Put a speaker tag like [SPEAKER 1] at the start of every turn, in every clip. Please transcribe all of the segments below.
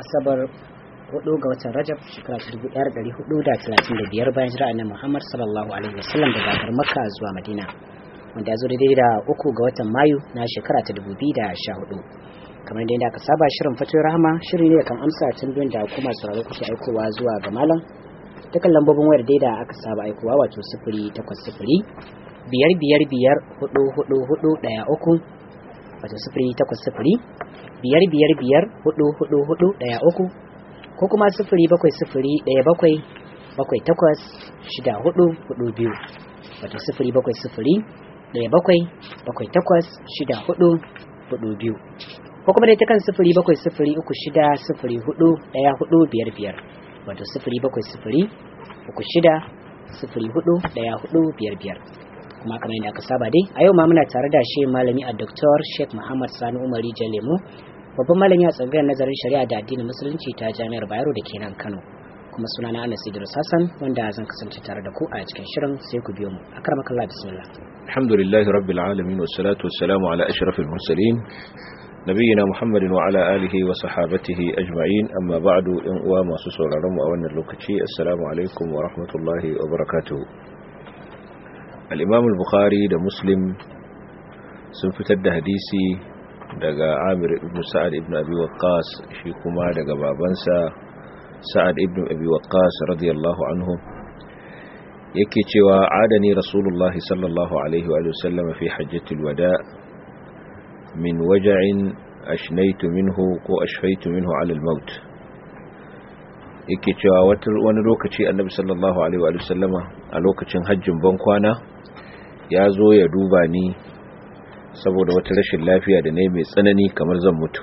[SPEAKER 1] asabar 4 ga watan rajab shekara 1435 bayan jira annabi muhammad sallallahu alaihi wasallam daga garin makka zuwa madina wanda ya zo daidai da uku ga watan mayu na shekara ta 2014 kamar da aka saba shirin fatoyi rahama shiri ne kan amsa tambayoyin da kuma sauraro kuke aikowa zuwa ga malam dukkan lambobin wayar dai da aka saba aikowa wato sifiri takwas sifiri biyar biyar biyar hudu hudu hudu daya uku wato sifiri takwas sifiri biyar biyar biyar hudu hudu hudu daya uku ko kuma sifiri bakwai sifiri daya bakwai bakwai takwas shida hudu hudu biyu wato sifiri bakwai sifiri daya bakwai bakwai takwas shida hudu hudu biyu ko kuma dai ta kan sifiri bakwai sifiri uku shida sifiri hudu daya hudu biyar biyar wato sifiri bakwai sifiri uku shida sifiri hudu daya hudu biyar biyar kuma kamar yadda aka saba dai a yau ma muna tare da shi malami a Dr. Sheikh Muhammad Sani Umari Jalemu babban malami a tsangayar nazarin shari'a da addinin musulunci ta Jami'ar Bayero da ke nan Kano kuma suna na Anas Idris Hassan wanda zan kasance tare da ku a cikin shirin sai ku biyo mu akramakallah bismillah
[SPEAKER 2] alhamdulillahi rabbil alamin wassalatu wassalamu ala ashrafil mursalin nabiyina muhammadin wa ala alihi wa sahabatihi ajma'in amma ba'du in uwa masu sauraron mu a wannan lokaci assalamu alaikum wa rahmatullahi wa barakatuh al-imam al-bukhari da muslim sun fitar da hadisi daga amir ibn sa'ad ibn abi waqqas shi kuma daga babansa sa'ad ibn abi waqqas radiyallahu anhu yake cewa adani rasulullahi sallallahu alaihi wa sallam fi hajjatul wada' min waja'in ashnaitu minhu ko ashfaitu minhu ala al-maut yake cewa wani lokaci annabi sallallahu alaihi wa sallama a lokacin hajjin bankwana ya zo ya duba ni saboda wata rashin lafiya da ne mai tsanani kamar zan mutu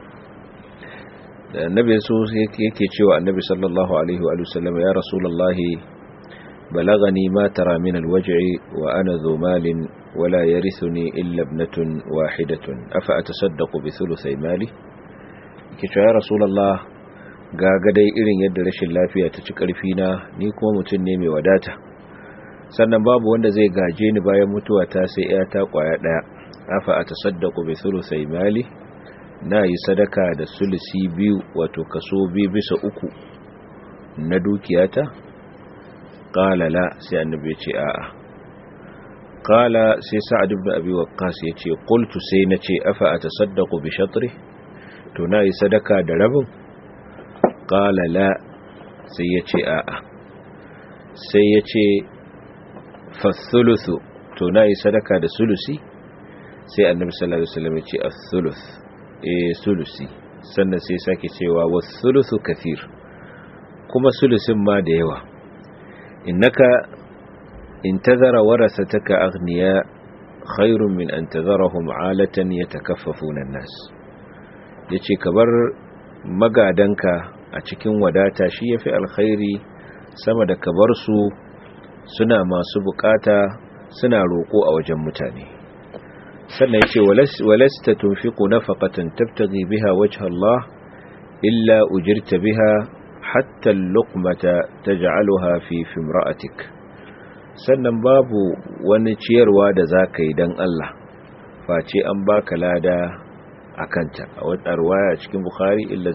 [SPEAKER 2] da annabi so yake cewa annabi sallallahu alaihi wa sallama ya rasulullahi balagani ma tara min al-waj'i wa ana dhu malin ولا يرثني إلا ابنة واحدة أفأتصدق بثلثي مالي كيشو يا رسول الله gaga dai irin yadda rashin lafiya ta ci ƙarfina ni kuma mutum ne mai wadata sannan babu wanda zai gaje ni bayan mutuwa ta sai ya ta kwaya ɗaya afa a tasaddaku bi sulusai mali na yi sadaka da sulusi biyu wato kaso biyu bisa uku na dukiyata ƙala la sai annabi ya ce a'a qala sai sa'ad ibn abi waqqas yace qultu sai nace afa atasaddaqu bi shatri to nayi sadaka da rabin qala la sai yace a'a sai yace fa thuluthu to nayi sadaka da sulusi sai annabi sallallahu alaihi wasallam yace as-thuluth eh sulusi sannan sai sake cewa was-thuluthu kathir kuma sulusin ma da yawa innaka إن تذر ورثتك أغنياء خير من أن تذرهم عالة يتكففون الناس yace ka bar magadanka a cikin wadata shi yafi alkhairi sama da ka bar su suna masu bukata suna roko a wajen mutane sannan yace walasta tunfiqu nafaqatan tabtaghi biha wajha Allah illa ujirta biha hatta al-luqmata taj'alha fi fimra'atik sannan babu wani ciyarwa da za ka yi don Allah face an baka lada a kanta a wata ruwaya cikin Bukhari illa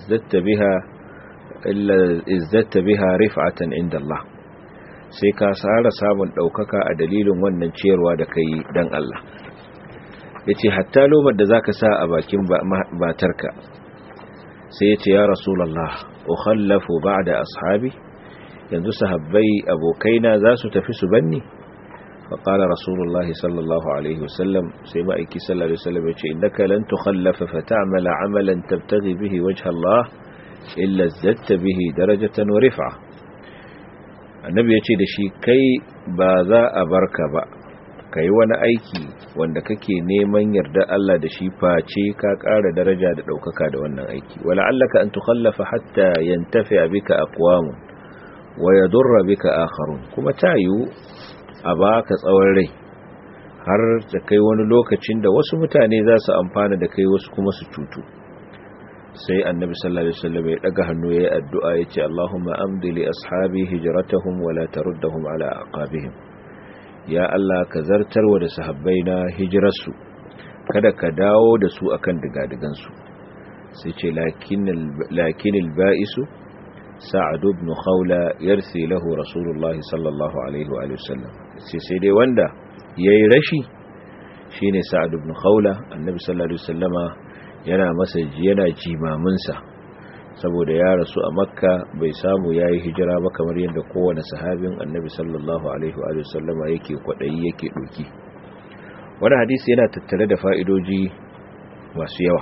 [SPEAKER 2] izzatta biha rif'atan inda Allah sai ka tsara samun ɗaukaka a dalilin wannan ciyarwa da ka yi don Allah ya ce hatta lomar da za ka sa a bakin batarka sai ya ce ya rasulallah ukhallafu ba da ashabi yanzu sahabbai abokaina za su tafi su banni faƙala rasulullahi sallallahu alaihi wasallam sai ma'aiki sallallahu alaihi wasallam ya ce innaka lan tukhallafa fa ta'mala amalan tabtaghi bihi wajha Allah illa zatta bihi darajatan wa rif'a annabi ya ce da shi kai ba za a barka ba kai wani aiki wanda kake neman yarda Allah da shi face ka ƙara daraja da ɗaukaka da wannan aiki wala allaka an tukhallafa hatta yantafi bika aqwamun wa ya durra bika akharun kuma tayu a baka tsawon rai har da kai wani lokacin da wasu mutane za su amfana da kai wasu kuma su cutu sai annabi sallallahu alaihi wasallam ya daga hannu yayin addu'a yace Allahumma amdi li ashabi hijratahum wa la taruddahum ala aqabihim ya Allah ka zartarwa da sahabbai na hijirarsu kada ka dawo da su akan digadigan su sai ce lakinil ba'isu sa'ad ibn khawla yarsi lahu rasulullahi sallallahu alaihi wa sallam sai sai dai wanda yayi rashi shine sa'ad ibn khawla annabi sallallahu alaihi wasallama yana masa yana jimamin sa saboda ya rasu a makka bai samu yayi hijira ba kamar yadda kowane sahabin annabi sallallahu alaihi wa sallama yake kwadayi yake doki wani hadisi yana tattare da fa'idoji masu yawa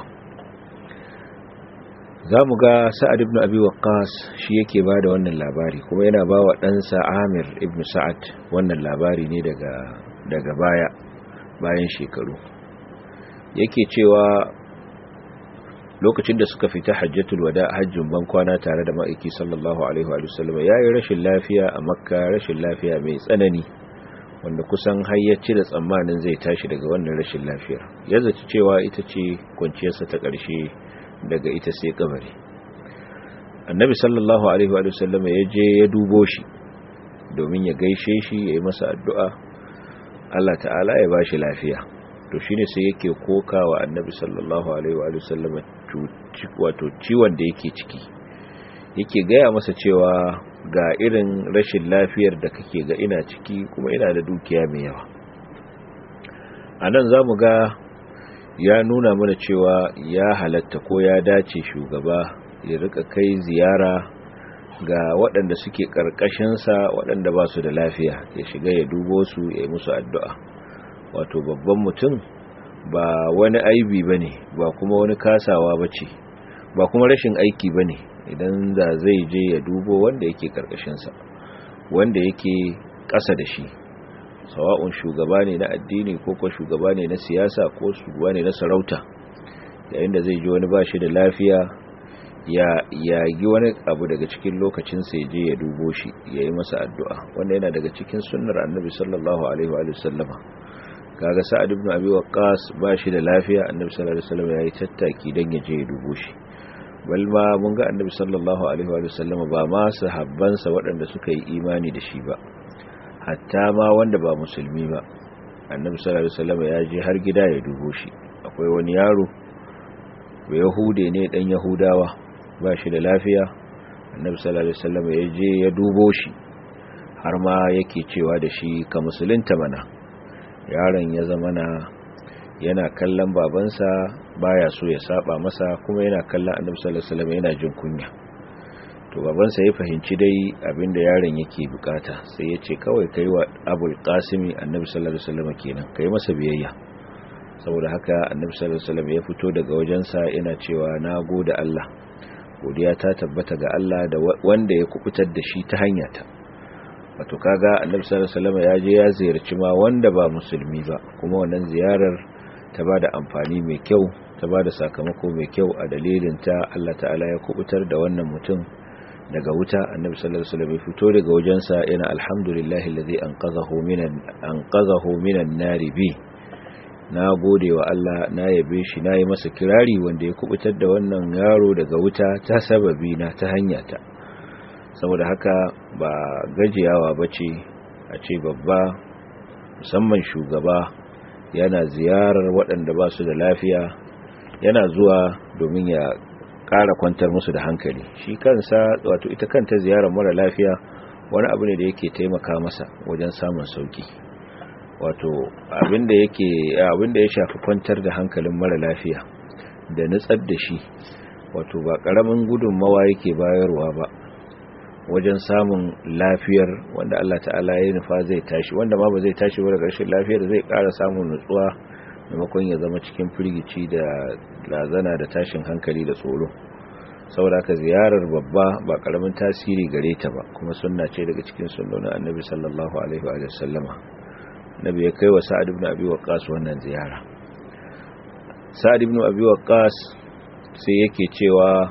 [SPEAKER 2] za mu ga sa'ad ibn abi waqqas shi yake ba da wannan labari kuma yana ba wa ɗansa amir ibn sa'ad wannan labari ne daga daga baya bayan shekaru yake cewa lokacin da suka fita hajjatul wada hajjin ban kwana tare da ma'aiki sallallahu alaihi wa sallam yayi rashin lafiya a makka rashin lafiya mai tsanani wanda kusan har ya cire tsammanin zai tashi daga wannan rashin lafiyar ya zaci cewa ita ce kwanciyarsa ta ƙarshe daga ita sai kabari annabi sallallahu alaihi wa sallam ya je ya dubo shi domin ya gaishe shi ya yi masa addu'a Allah ta'ala ya bashi lafiya to shine sai yake kokawa annabi sallallahu alaihi wa sallam wato ciwon da yake ciki yake gaya masa cewa ga irin rashin lafiyar da kake ga ina ciki kuma ina da dukiya mai yawa a nan za mu ga ya nuna mana cewa ya halatta ko ya dace shugaba ya rika kai ziyara ga waɗanda suke ƙarƙashinsa waɗanda ba su da lafiya ya shiga ya dubo su ya yi musu addu'a wato babban mutum ba wani aibi ba ne ba kuma wani kasawa ba ce ba kuma rashin aiki ba ne idan da zai je ya dubo wanda yake ƙarƙashinsa wanda yake ƙasa da shi sawa'un shugaba ne na addini ko ko shugaba ne na siyasa ko shugaba ne na sarauta yayin da zai ji wani ba shi da lafiya ya yagi wani abu daga cikin lokacin sai je ya dubo shi ya yi masa addu'a wanda yana daga cikin sunnar annabi sallallahu alaihi wa sallama kaga sa'ad ibn abi waqqas ba shi da lafiya annabi sallallahu alaihi wasallam yayi tattaki dan ya je ya dubo shi bal ma mun ga annabi sallallahu alaihi wa sallama ba ma sahabbansa waɗanda suka yi imani da shi ba hatta ma wanda ba musulmi ba annabi sallallahu alaihi wasallam ya je har gida ya dubo shi akwai wani yaro ba yahude ne dan yahudawa ba shi da lafiya annabi sallallahu alaihi wasallam ya je ya dubo shi har ma yake cewa da shi ka musulunta mana yaron ya zama na yana kallon babansa baya so ya saba masa kuma yana kallon annabi sallallahu alaihi wasallam yana jin kunya to babansa ya fahimci dai abinda yaron yake bukata sai ya ce kawai kai wa abul qasimi annabi sallallahu alaihi wasallam kenan kai masa biyayya saboda haka annabi sallallahu alaihi wasallam ya fito daga wajensa yana cewa na gode Allah godiya ta tabbata ga Allah da wanda ya kubutar da shi ta hanyata wato kaga annabi sallallahu alaihi wasallam ya je ya ziyarci ma wanda ba musulmi ba kuma wannan ziyarar ta bada amfani mai kyau ta bada sakamako mai kyau a dalilin ta Allah ta'ala ya kubutar da wannan mutum daga wuta annabi sallallahu alaihi wasallam ya fito daga wajensa yana alhamdulillahi alladhi anqadhahu minan anqadhahu minan nari bi na gode wa Allah na yabe shi na yi masa kirari wanda ya kubutar da wannan yaro daga wuta ta sababi na ta hanyata saboda haka ba gajiyawa bace a ce babba musamman shugaba yana ziyarar waɗanda ba su da lafiya yana zuwa domin ya ƙara kwantar musu da hankali shi kansa wato ita kanta ziyarar mara lafiya wani abu ne da yake taimaka masa wajen samun sauki wato abinda yake abinda ya shafi kwantar da hankalin mara lafiya da nutsar da shi wato ba ƙaramin gudunmawa yake bayarwa ba wajen samun lafiyar wanda Allah ta'ala ya nufa zai tashi wanda ma ba zai tashi ba da ƙarshen lafiyar zai ƙara samun nutsuwa maimakon ya zama cikin firgici da lazana da tashin hankali da tsoro saboda haka ziyarar babba ba karamin tasiri gare ta ba kuma sunna ce daga cikin sunnonin annabi sallallahu alaihi wa sallama nabi ya kai wa sa'ad ibn abi waqqas wannan ziyara sa'ad ibn abi waqqas sai yake cewa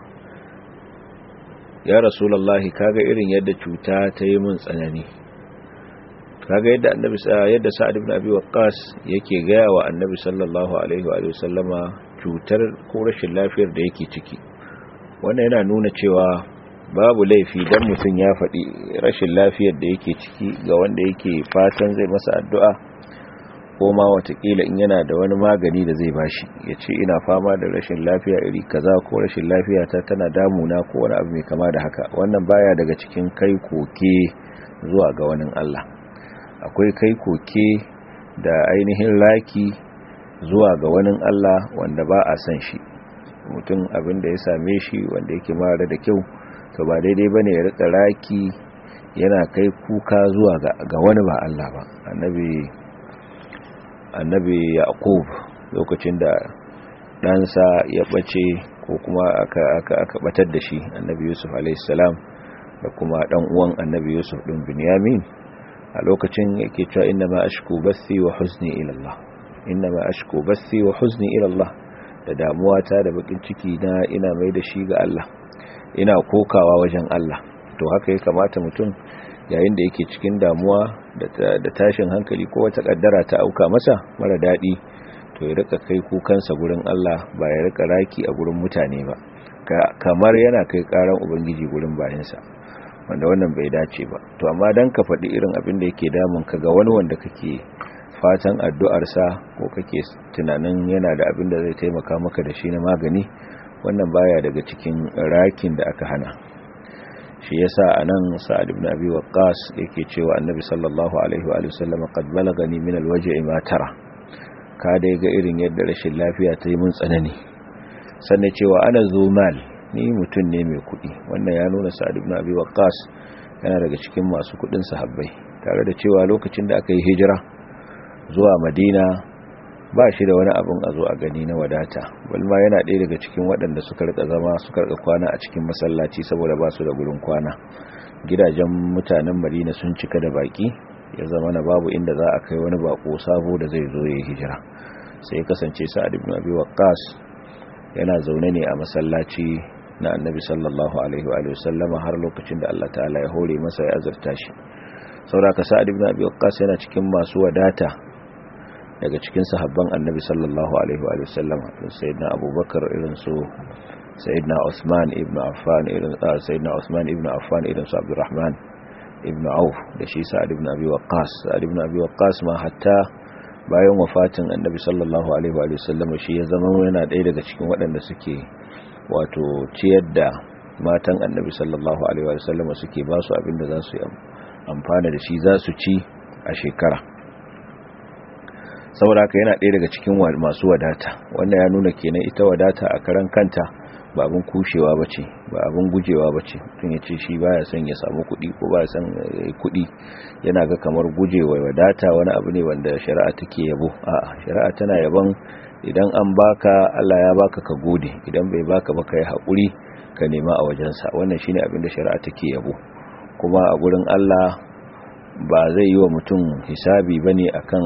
[SPEAKER 2] ya rasulullahi kaga irin yadda cuta ta yi mun tsanani kaga yadda annabi yadda sa'ad ibn abi waqqas yake gaya wa annabi sallallahu alaihi wa sallama cutar ko rashin lafiyar da yake ciki wannan yana nuna cewa babu laifi dan mutum ya faɗi rashin lafiyar da yake ciki ga wanda yake fatan zai masa addu'a ko ma watakila in yana da wani magani da zai bashi ya ce ina fama da rashin lafiya iri kaza ko rashin lafiya ta tana damuna ko wani abu mai kama da haka wannan baya daga cikin kai koke zuwa ga wani Allah akwai kai koke da ainihin raki zuwa ga wani Allah wanda ba a san shi mutum abin da ya same shi wanda yake mara da kyau to ba daidai bane ya rika raki yana kai kuka zuwa ga wani ba Allah ba annabi annabi yaqub lokacin da ɗansa ya ɓace ko kuma aka aka aka batar da shi annabi yusuf alaihissalam da kuma ɗan uwan annabi yusuf ɗin binyamin a lokacin yake cewa inna ma ashku bathi wa huzni ila Allah inna ma ashku bathi wa huzni ila Allah da damuwa ta da bakin ciki na ina mai da shi ga Allah ina kokawa wajen Allah to haka ya kamata mutum yayin da yake cikin damuwa da tashin hankali ko wata kaddara ta auka masa mara daɗi to ya rika kai kukansa gurin Allah ba ya rika raki a gurin mutane ba kamar yana kai karan ubangiji gurin bayansa wanda wannan bai dace ba to amma dan ka faɗi irin abin da yake damun ka ga wani wanda kake fatan addu'arsa ko kake tunanin yana da abin da zai taimaka maka da shi na magani wannan baya daga cikin rakin da aka hana shi yasa anan sa'ad ibn abi waqqas yake cewa annabi sallallahu alaihi wa sallam qad balagani min alwaj'i ma tara ka dai ga irin yadda rashin lafiya ta yi mun tsanani sannan cewa ana zumal ni mutum ne mai kuɗi wannan ya nuna sa'ad ibn abi waqqas yana daga cikin masu kuɗin sahabbai tare da cewa lokacin da aka yi hijira zuwa madina ba shi da wani abin a zo a gani na wadata balma yana ɗaya daga cikin waɗanda suka rika zama suka rika kwana a cikin masallaci saboda ba su da gurin kwana gidajen mutanen madina sun cika da baki ya zama na babu inda za a kai wani bako sabo da zai zo ya yi hijira sai ya kasance sa'ad ibn abi waqqas yana zaune ne a masallaci na annabi sallallahu alaihi wa sallama har lokacin da Allah ta'ala ya hore masa ya azurta shi saboda sa'ad ibn abi waqqas yana cikin masu wadata daga cikin sahabban annabi sallallahu alaihi wa sallam sayyidina abubakar irin su sayyidina usman ibn affan irin sayyidina usman ibn affan irin su abdurrahman ibn auf da shi sa'ad ibn abi waqqas sa'ad ibn abi waqqas ma hatta bayan wafatin annabi sallallahu alaihi wa sallam shi ya zama yana ɗaya daga cikin waɗanda suke wato ciyar da matan annabi sallallahu alaihi wa sallam suke ba su abin da za su yi amfana da shi za su ci a shekara saboda haka yana ɗaya daga cikin masu wadata wannan ya nuna kenan ita wadata a karan kanta ba abin kushewa ba ce ba abin gujewa ba ce tun ya ce shi baya son ya samu kuɗi ko baya son kuɗi yana ga kamar gujewa wadata wani abu ne wanda shari'a take yabo a'a shari'a tana yabon idan an baka Allah ya baka ka gode idan bai baka ba ka yi haƙuri ka nema a wajensa wannan shine abin da shari'a take yabo kuma a gurin Allah ba zai yi wa mutum hisabi bane akan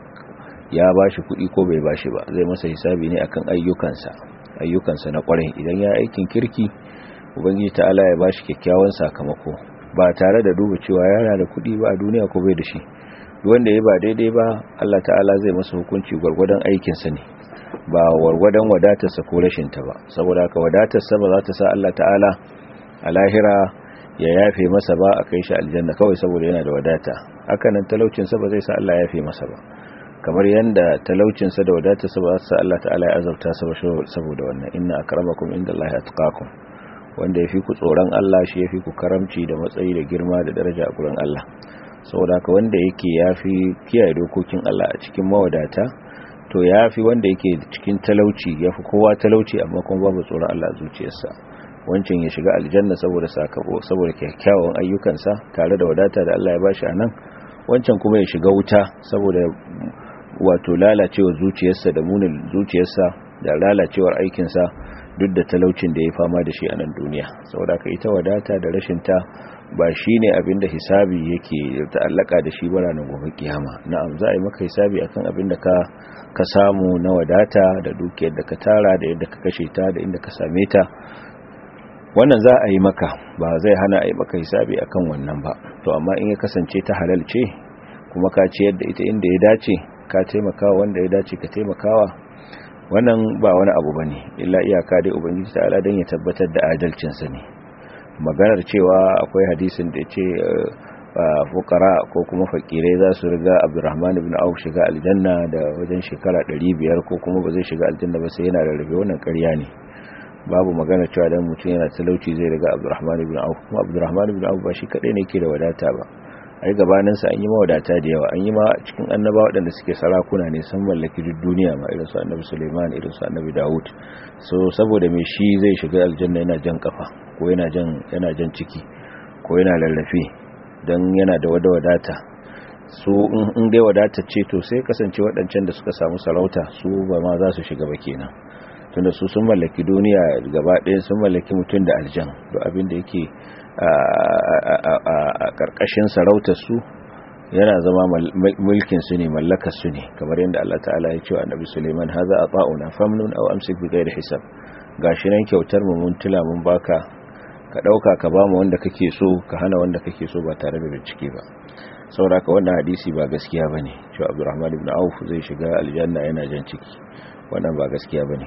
[SPEAKER 2] ya bashi kuɗi ko bai bashi ba zai masa hisabi ne akan ayyukansa ayyukansa na kwarai idan ya aikin kirki ubangiji ta'ala ya bashi kyakkyawan sakamako ba tare da duba cewa yana da kuɗi ba a duniya ko bai da shi wanda ya ba daidai ba Allah ta'ala zai masa hukunci gwargwadon aikinsa ne ba gwargwadon wadatarsa ko rashinta ba saboda haka wadatarsa ba za ta sa Allah ta'ala a lahira ya yafe masa ba a kai shi aljanna kawai saboda yana da wadata hakanan talaucinsa ba zai sa Allah ya yafe masa ba kamar yadda talaucinsa da wadatarsa ba su Allah ta'ala ya azabta saboda wannan inna akramakum indallahi atqakum wanda yafi ku tsoron Allah shi yafi ku karamci da matsayi da girma da daraja a gurin Allah saboda haka wanda yake yafi kiyaye dokokin Allah a cikin mawadata to yafi wanda yake cikin talauci yafi kowa talauci amma kuma babu tsoron Allah a zuciyarsa wancan ya shiga aljanna saboda sakabo saboda kyakkyawan ayyukansa tare da wadata da Allah ya bashi a nan wancan kuma ya shiga wuta saboda wato lalacewar zuciyarsa da munin zuciyarsa da lalacewar aikinsa duk da talaucin da ya fama da shi a nan duniya saboda ka ita wadata da rashinta ba shi ne abinda hisabi yake ta'allaka da shi bara na gobe kiyama na'am za a yi maka hisabi akan abin da ka ka samu na wadata da dukiyar da ka tara da yadda ka kashe ta da inda ka same ta wannan za a yi maka ba zai hana a yi maka hisabi akan wannan ba to amma in ya kasance ta halal ce kuma ka ciyar da ita inda ya dace ka taimakawa wanda ya dace ka taimakawa wannan ba wani abu bane illa iyaka dai ubangiji ta'ala dan ya tabbatar da adalcin sa ne maganar cewa akwai hadisin da yace fukara ko kuma fakirai za su riga abdurrahman ibn auf shiga aljanna da wajen shekara 500 ko kuma ba zai shiga aljanna ba sai yana rarrabe wannan ƙarya ne babu magana cewa dan mutum yana talauci zai riga abdurrahman ibn auf kuma abdurrahman ibn auf ba shi kadai ne yake da wadata ba ai gabanin sa an yi mawadata da yawa an yi ma cikin annaba waɗanda suke sarakuna ne sun mallaki duk duniya ma irin su annabi Sulaiman irin su annabi Dawud so saboda me shi zai shiga aljanna yana jan kafa ko yana jan yana jan ciki ko yana lallafe dan yana da wada wadata su in dai wadata ce to sai kasance waɗancan da suka samu sarauta su ba ma za su shiga ba kenan tunda su sun mallaki duniya gaba ɗaya sun mallaki mutum da aljan duk abin da yake a ƙarƙashin sarautar su yana zama mulkin su ne mallakar su ne kamar yadda Allah ta'ala ya ce wa Annabi Sulaiman haza ata'una famnun aw amsik bi ghairi hisab gashi nan kyautar mu mun tula mun baka ka dauka ka ba mu wanda kake so ka hana wanda kake so ba tare da bincike ba saboda ka wannan hadisi ba gaskiya bane cewa Abdurrahman ibn Auf zai shiga aljanna yana jan ciki wannan ba gaskiya bane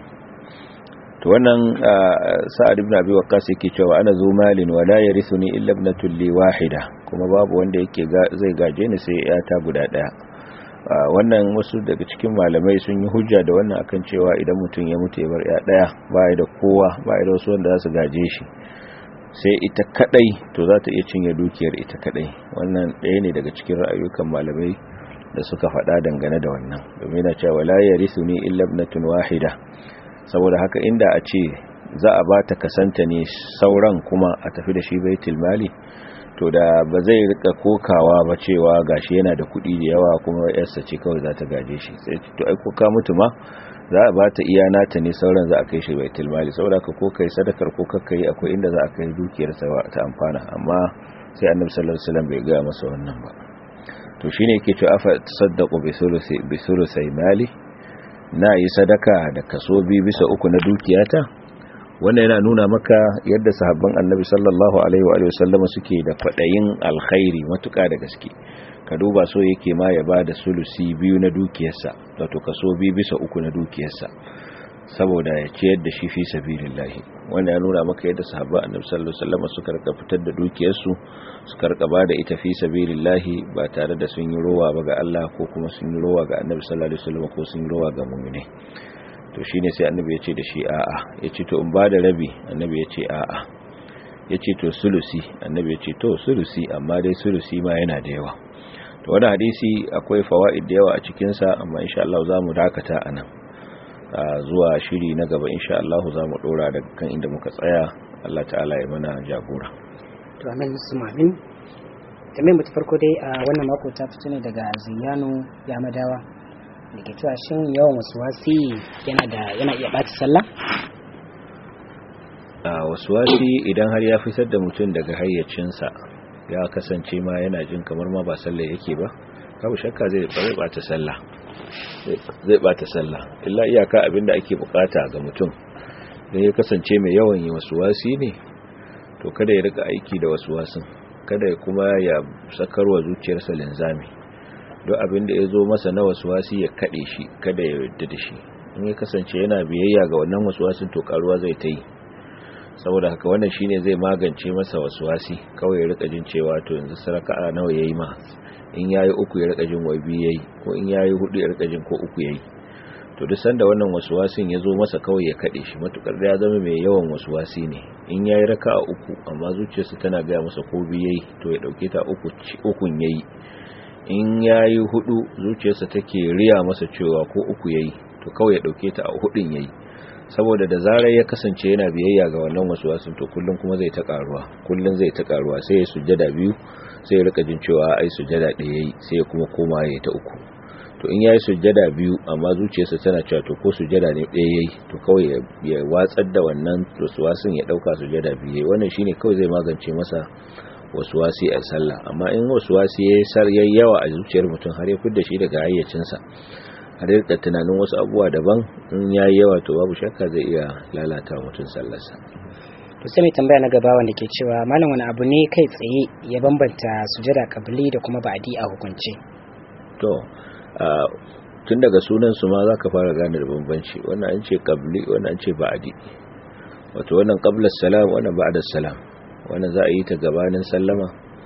[SPEAKER 2] to wannan sa'ad ibn abi waqqas yake cewa ana zu malin wa la yarithuni illa ibnatun li wahida kuma babu wanda yake zai gaje ni sai ya ta guda daya wannan wasu daga cikin malamai sun yi hujja da wannan akan cewa idan mutum ya mutu ya bar ya daya baya da kowa baya da wasu wanda za su gaje shi sai ita kadai to za ta iya cinye dukiyar ita kadai wannan ɗaya ne daga cikin ra'ayukan malamai da suka faɗa dangane da wannan domin na cewa la yarithuni illa ibnatun wahida saboda haka inda a ce za a ba ta kasanta ne sauran kuma a tafi da shi baitul mali to da ba zai rika kokawa ba cewa gashi yana da kuɗi da yawa kuma yarsa ce kawai za ta gaje shi sai to ai ko ka mutu ma za a ba ta iya nata ne sauran za a kai shi baitul mali saboda ka ko kai sadakar ko kakka yi akwai inda za a kai dukiyar sa ta amfana amma sai annabi sallallahu alaihi wasallam bai ga masa wannan ba to shine yake cewa afa tasaddaqu bi thuluthi bi thuluthi mali na yi sadaka da kaso biyu bisa uku na dukiyata wannan yana nuna maka yadda sahabban annabi sallallahu alaihi wa sallama suke da kwaɗayin alkhairi matuƙa da gaske ka duba so yake ma ya ba da sulusi biyu na dukiyarsa wato kaso biyu bisa uku na dukiyarsa saboda ya ciyar da shi fi sabilillahi wanda ya nuna maka yadda sahabban annabi sallallahu alaihi wasallam suka rika fitar da dukiyarsu suka rika ba da ita fi sabilillahi ba tare da sun yi rowa ba ga Allah ko kuma sun yi rowa ga annabi sallallahu alaihi wasallam ko sun yi rowa ga mu'mini to shine sai annabi ya ce da shi a'a ya ce to in ba da rabi annabi ya ce a'a ya ce to sulusi annabi ya ce to sulusi amma dai sulusi ma yana da yawa to wannan hadisi akwai fawaid da yawa a cikin sa amma insha Allah za mu dakata anan zuwa shiri na gaba insha Allah za mu dora daga kan inda muka tsaya Allah ta'ala ya mana jagora
[SPEAKER 1] to amin musulmanin tambayar mutu farko dai a wannan mako ta fito ne daga ziyano ya madawa da ke cewa shin yawan wasu wasi yana da yana iya ɓaci sallah
[SPEAKER 2] a wasu wasi idan har ya fitar da mutum daga hayyacinsa ya kasance ma yana jin kamar ma ba sallah yake ba babu shakka zai bata sallah zai bata sallah illa iyaka abinda ake bukata ga mutum da ya kasance mai yawan yi wasu wasi ne to kada ya rika aiki da wasu wasin kada ya kuma ya sakarwa zuciyarsa linzami don abinda ya zo masa na wasu wasi ya kaɗe shi kada ya yarda da shi in ya kasance yana biyayya ga wannan wasu wasin to karuwa zai ta yi saboda haka wannan shine zai magance masa wasu wasi kawai ya rika jin cewa to yanzu saraka nawa yayi ma in yayi uku ya rika jin wai biyu yayi ko in yayi hudu ya rika jin ko uku yayi to duk sanda wannan waswasin ya zo masa kawai ya kade shi matukar da ya zama mai yawan waswasi ne in yayi raka'a uku amma zuciyarsa tana ga masa ko biyu yayi to ya dauke ta uku ukun yayi in yayi hudu zuciyarsa take riya masa cewa ko uku yayi to kawai ya dauke ta a hudun yayi saboda da zarar ya kasance yana biyayya ga wannan waswasin to kullun kuma zai ta karuwa kullun zai ta karuwa sai ya sujjada biyu sai ya rika jin cewa ai sujjada ɗaya yayi sai ya kuma koma ya ta uku to in yayi sujjada biyu amma zuciyarsa tana cewa to ko sujjada ne ɗaya yayi to kawai ya watsar da wannan waswasin ya dauka sujjada biyu yayi wannan shine kawai zai magance masa waswasi a sallah amma in waswasi yayi sar yayi yawa a zuciyar mutum har ya fidda shi daga hayyacinsa har rika tunanin wasu abubuwa daban in ya yi yawa to babu shakka zai iya lalata mutum sallarsa
[SPEAKER 1] to sai mai tambaya na gaba wanda ke cewa malam wani abu ne kai tsaye ya bambanta sujada kabili da kuma ba'adi a hukunce
[SPEAKER 2] to tun daga sunan su ma zaka fara gane da bambanci wannan an ce kabli wannan an ce ba'adi wato wannan qabla salam wannan ba'da salam wannan za a yi ta gabanin sallama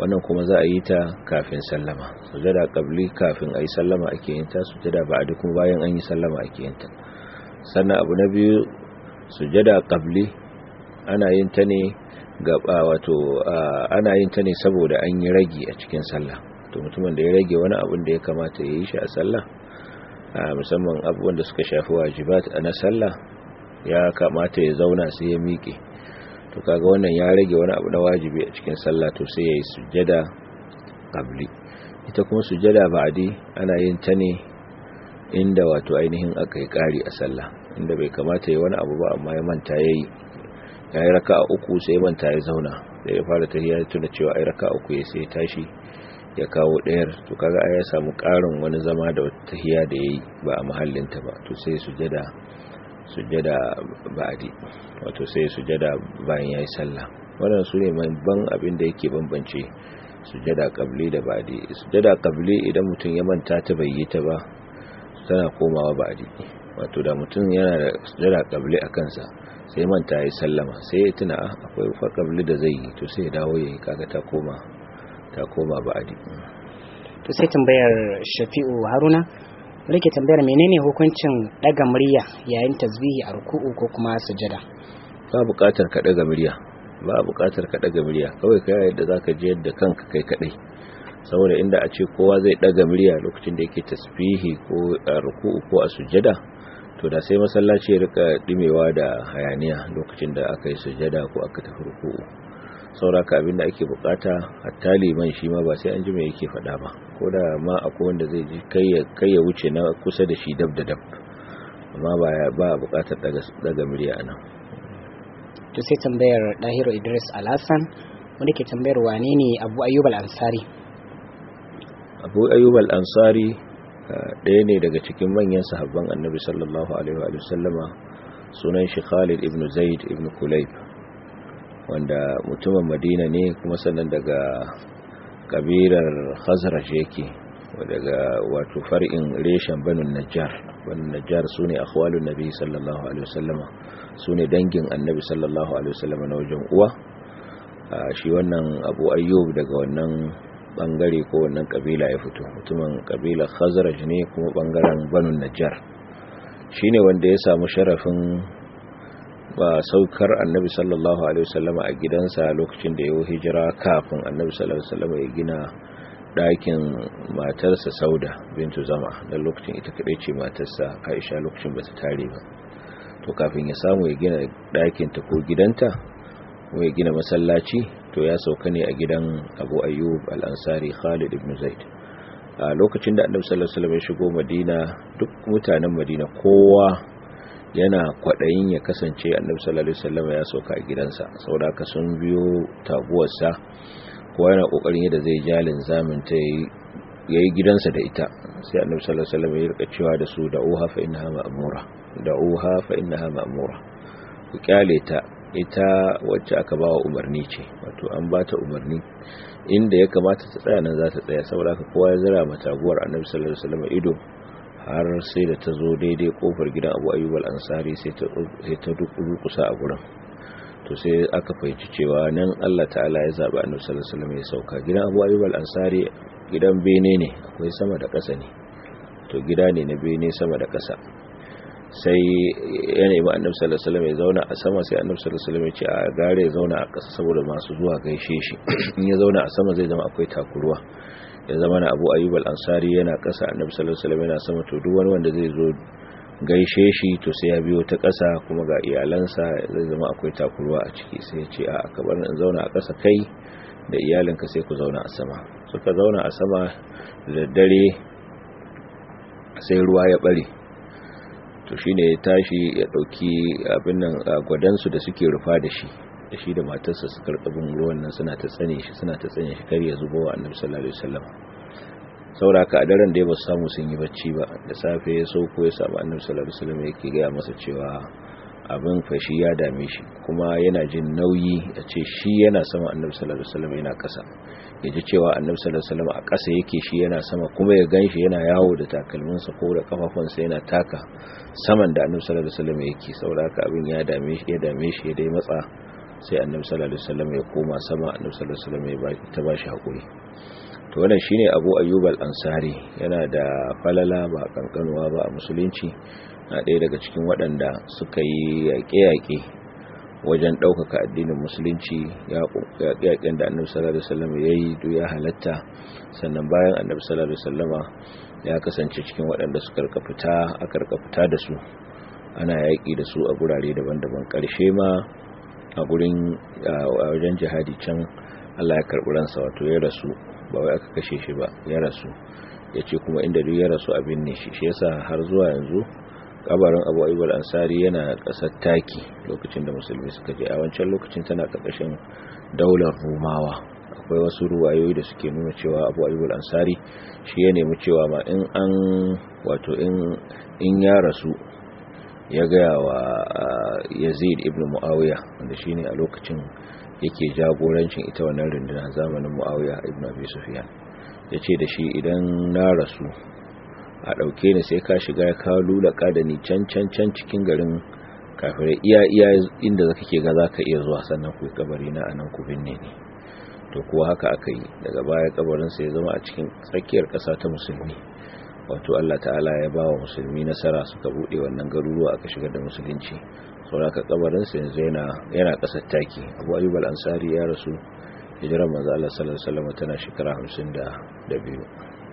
[SPEAKER 2] wannan kuma za a yi ta kafin sallama sujada qabli kafin ayi sallama ake yin ta sujada ba'di kuma bayan an yi sallama ake yin ta sannan abu na biyu sujada qabli ana yin ta ne gaba wato ana yin ta ne saboda an yi ragi a cikin sallah to mutumin da ya rage wani abin da ya kamata ya yi shi a sallah musamman abubuwan da suka shafi wajibat na sallah ya kamata ya zauna sai ya miƙe to kaga wannan ya rage wani abu na wajibi a cikin sallah to sai ya yi sujada qabli ita kuma sujada ba'di ana yin ta ne inda wato ainihin aka yi ƙari a sallah inda bai kamata ya wani abu ba amma ya manta yayi ya yi raka a uku sai manta ya zauna da ya fara tahiyya ya tuna cewa ai raka uku ya sai tashi ya kawo ɗayar to kaga ai ya samu ƙarin wani zama da wata tahiyya da yayi ba a mahallinta ba to sai sujada sujada ba'di wato sai sujada bayan yayi sallah wannan sune ban abin da yake bambance sujada qabli da ba'di sujada qabli idan mutum ya manta ta bai yi ta ba tana komawa ba'di wato da mutum yana da sujada qabli a kansa sai manta ya sallama sai ya tuna akwai fakabli da zai yi to sai ya dawo ya yi kaga ta koma ta koma ba'adi
[SPEAKER 1] to sai tambayar shafi'u haruna rike tambayar menene hukuncin daga murya yayin tasbihi a ruku'u ko kuma sujada
[SPEAKER 2] ba buƙatar ka daga murya ba buƙatar ka daga murya kawai kai yadda zaka ji yadda kanka kai kadai saboda inda a ce kowa zai daga murya lokacin da yake tasbihi ko a ruku'u ko a sujada to da sai masallaci ya rika dimewa da hayaniya lokacin da aka yi sujada ko aka tafi ruku'u sauraka abinda ake bukata hatta liman shi ma ba sai an ji me yake faɗa ba ko da ma akwai wanda zai ji kai ya wuce na kusa da shi dab da dab amma ba ba bukatar daga daga murya nan
[SPEAKER 1] to sai tambayar Dahiru Idris Alhassan wanda ke tambayar wane ne Abu Ayyub al-Ansari
[SPEAKER 2] Abu Ayyub al-Ansari ɗaya ne daga cikin manyan sahabban annabi sallallahu alaihi wa sallama sunan shi Khalid ibn Zaid ibn Kulayb wanda mutumin Madina ne kuma sannan daga kabilar Khazraj yake daga wato far'in reshen Banu Najjar Banu Najjar sune akhwalun nabi sallallahu alaihi wa sallama sune dangin annabi sallallahu alaihi wa sallama na wajen uwa shi wannan Abu Ayyub daga wannan bangare ko wannan kabila ya fito mutumin kabilar khazraj ne kuma bangaren banu najjar shine wanda ya samu sharafin ba saukar annabi sallallahu alaihi wasallam a gidansa lokacin da ya yi hijira kafin annabi sallallahu alaihi wasallam ya gina ɗakin matarsa sauda bintu zama dan lokacin ita kadai ce matarsa aisha lokacin ba ta tare ba to kafin ya samu ya gina ɗakin ta ko gidanta ko ya gina masallaci to ya sauka ne a gidan abu ayyub al'ansari khalid ibn zaid a lokacin da annabi sallallahu alaihi wasallam ya shigo madina duk mutanen madina kowa yana kwaɗayin ya kasance annabi sallallahu alaihi wasallam ya sauka a gidansa saboda haka sun biyo taguwarsa kowa yana kokarin yadda zai jalin zamin ta yayi gidansa da ita sai annabi sallallahu alaihi wasallam ya rika cewa da su da'uha fa innaha ma'mura da'uha fa innaha ma'mura ku kyale ta ita wacce aka bawa umarni ce wato an ba ta umarni inda ya kamata ta tsaya nan za ta tsaya saboda haka kowa ya zira mata guwar annabi sallallahu alaihi wasallam ido har sai da ta zo daidai kofar gidan Abu Ayyub al-Ansari sai ta sai ta kusa a gurin to sai aka fahimci cewa nan Allah ta'ala ya zaba annabi sallallahu alaihi wasallam ya sauka gidan Abu Ayyub al-Ansari gidan bene ne akwai sama da ƙasa ne to gida ne na bene sama da ƙasa sai ya nemi annabi sallallahu alaihi wasallam ya zauna a sama sai annabi sallallahu alaihi wasallam ya ce a gare ya zauna a ƙasa saboda masu zuwa gaishe shi in ya zauna a sama zai zama akwai takuruwa ya zama na Abu Ayyub al-Ansari yana ƙasa annabi sallallahu alaihi wasallam yana sama to duk wani wanda zai zo gaishe shi to sai ya biyo ta ƙasa kuma ga iyalansa zai zama akwai takuruwa a ciki sai ya ce a ka bar in zauna a ƙasa kai da iyalinka sai ku zauna a sama suka zauna a sama da dare sai ruwa ya bare to shine ya tashi ya dauki abin nan gwadansu da suke rufa da shi da shi da matarsa su karkabin ruwan nan suna ta tsane shi suna ta tsane shi kar ya zubo wa annabi sallallahu alaihi wasallam sauraka a daren da ya ba su samu sun yi bacci ba da safe ya sauko ya samu annabi sallallahu alaihi wasallam yake gaya masa cewa abin fashi ya dame shi kuma yana jin nauyi a ce shi yana sama annabi sallallahu alaihi wasallam yana kasa ya ji cewa annabi sallallahu alaihi wasallam a kasa yake shi yana sama kuma ya ganshi yana yawo da takalminsa ko da kafafunsa yana taka saman da annabi sallallahu alaihi wasallam yake saboda haka abin ya dame shi ya dame shi ya dai matsa sai annabi sallallahu alaihi wasallam ya koma sama annabi sallallahu alaihi wasallam ya ta bashi hakuri to wannan shine Abu Ayyub al-Ansari yana da falala ba kankanuwa ba a musulunci na ɗaya daga cikin waɗanda suka yi yaƙe-yaƙe wajen ɗaukaka addinin musulunci yaƙen da annabi sallallahu alaihi wasallam ya yi duk ya halatta sannan bayan annabi sallallahu alaihi wasallama ya kasance cikin waɗanda suka rika fita aka rika fita da su ana yaƙi da su a gurare daban-daban ƙarshe ma a gurin wajen jihadi can Allah ya karɓi ransa wato ya rasu ba wai aka kashe shi ba ya rasu ya ce kuma inda duk ya rasu abin ne shi shi yasa har zuwa yanzu kabarin abu ayyub ansari yana ƙasar taki lokacin da musulmi suka je a wancan lokacin tana ƙarƙashin daular rumawa akwai wasu ruwayoyi da suke nuna cewa abu ayyub ansari shi ya nemi cewa ma in an wato in ya rasu ya gaya wa yazid ibn muawiya wanda shine a lokacin yake jagorancin ita wannan rundunar zamanin muawiya ibn abi sufyan yace da shi idan na rasu a dauke ni sai ka shiga ya kawo lulaka da ni can can can cikin garin kafirai iya iya inda zaka ke ga zaka iya zuwa sannan ku kabari na anan ku binne ni to kuwa haka aka yi daga baya kabarin sa ya zama a cikin tsakiyar kasa ta musulmi wato Allah ta'ala ya ba wa musulmi nasara suka bude wannan garuruwa aka shigar da musulunci sauraka kabarin sa yanzu yana yana kasar taki Abu Ayyub al-Ansari ya rasu hijirar manzo Allah sallallahu alaihi wasallam tana shekara 52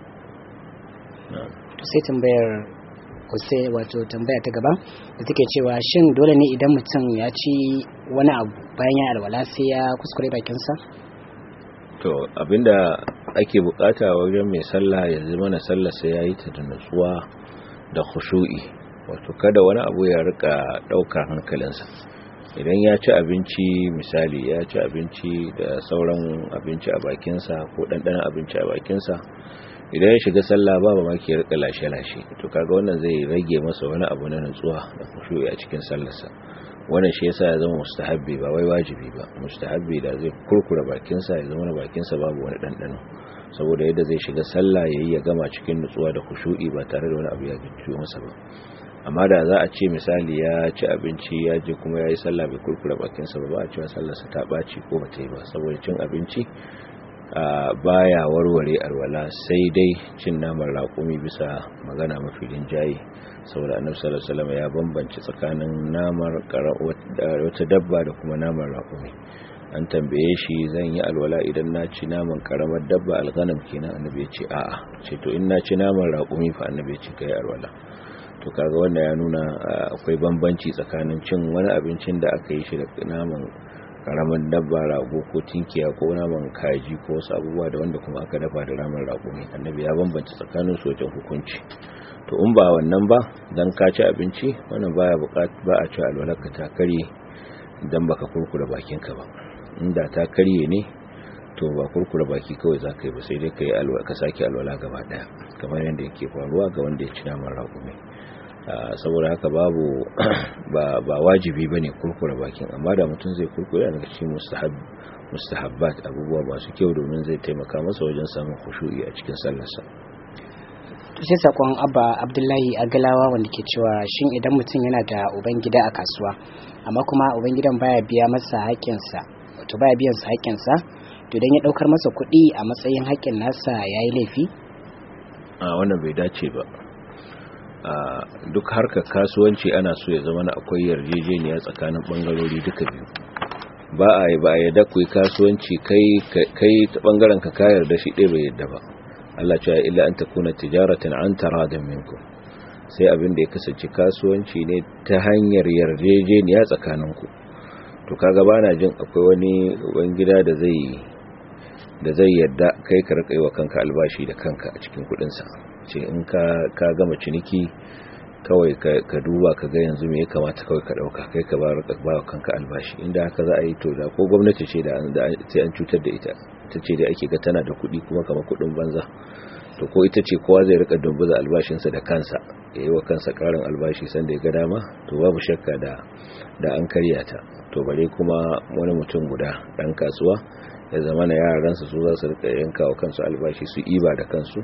[SPEAKER 1] to sai tambayar sai wato tambaya ta gaba da take cewa shin dole ne idan mutum ya ci wani abu bayan ya alwala sai ya kuskure bakinsa
[SPEAKER 2] to abinda ake bukata wajen mai sallah ya zama na sallah sai ya yi ta da nutsuwa da khushu'i wato kada wani abu ya rika daukar hankalinsa idan ya ci abinci misali ya ci abinci da sauran abinci a bakinsa ko ɗanɗanon abinci a bakinsa idan ya shiga sallah ba ba maki rika lashe-lashe to kaga wannan zai rage masa wani abu na nutsuwa da khushu'i a cikin sallarsa wannan shi yasa ya zama mustahabbi ba wai wajibi ba mustahabbi da zai kurkura bakinsa ya zama bakinsa babu wani ɗanɗano saboda yadda zai shiga sallah yayi ya gama cikin nutsuwa da khushu'i ba tare da wani abu ya gicciyo masa ba amma da za a ce misali ya ci abinci ya je kuma ya yi sallah bai kurkura bakinsa ba ba a cewa sallarsa ta ɓaci ko ba ta yi ba saboda cin abinci baya warware alwala sai dai cin naman raƙumi bisa magana mafi rinjaye saboda annabi sallallahu alaihi wasallam ya bambance tsakanin namar wata dabba da kuma naman raƙumi an tambaye shi zan yi alwala idan na ci naman karamar dabba alghanam kenan annabi ya ce a'a ce to in na ci naman raƙumi fa annabi ya ce kai alwala to kaga wannan ya nuna akwai bambanci tsakanin cin wani abincin da aka yi shi da naman karamin dabba rago ko tinkiya ko naman kaji ko wasu abubuwa da wanda kuma aka dafa da naman rago ne annabi ya bambance tsakanin su wajen hukunci to in ba wannan ba dan ka ci abinci wannan baya buƙat ba a ci alwalarka ta karye dan baka kurkura bakinka ba inda ta karye ne to ba kurkura baki kawai za ka yi ba sai dai ka yi alwala ka sake alwala gaba daya kamar yadda yake faruwa ga wanda ya ci naman rago ne saboda haka babu ba wajibi ba ne kurkura bakin amma da mutum zai kurkura daga cikin mustahabbat abubuwa masu kyau domin zai taimaka masa wajen samun khushu'i a cikin sallarsa
[SPEAKER 1] to sai sakon abba abdullahi agalawa wanda ke cewa shin idan mutum yana da uban gida a kasuwa amma kuma uban gidan baya biya masa haƙƙinsa wato baya biyan sa haƙƙinsa to idan ya ɗaukar masa kuɗi a matsayin haƙƙin nasa yayi laifi
[SPEAKER 2] a wannan bai dace ba a duk harkar kasuwanci ana so ya zama akwai yarjejeniya tsakanin bangarori duka biyu ba a yi ba a yadda ku kasuwanci kai ta bangaren ka kayar da shi ɗaya bai yadda ba Allah cewa illa an takuna tijaratan an taradin minku sai abin da ya kasance kasuwanci ne ta hanyar yarjejeniya tsakaninku to kaga bana jin akwai wani ubangida da zai da zai yadda kai ka rika yi wa kanka albashi da kanka a cikin kudinsa ce in ka gama ciniki kawai ka duba ka ga yanzu me ya kamata kawai ka dauka kai ka ba wa kanka albashi inda haka za a yi to da ko gwamnati ce da sai an cutar da ita ta ce da ake ga tana da kuɗi kuma kamar kuɗin banza to ko ita ce kowa zai rika dumbuza albashinsa da kansa ya yi wa kansa ƙarin albashi sanda ya ga dama to babu shakka da da an karya ta to bare kuma wani mutum guda ɗan kasuwa ya zama na yaransa su za su rika yanka wa kansu albashi su iba da kansu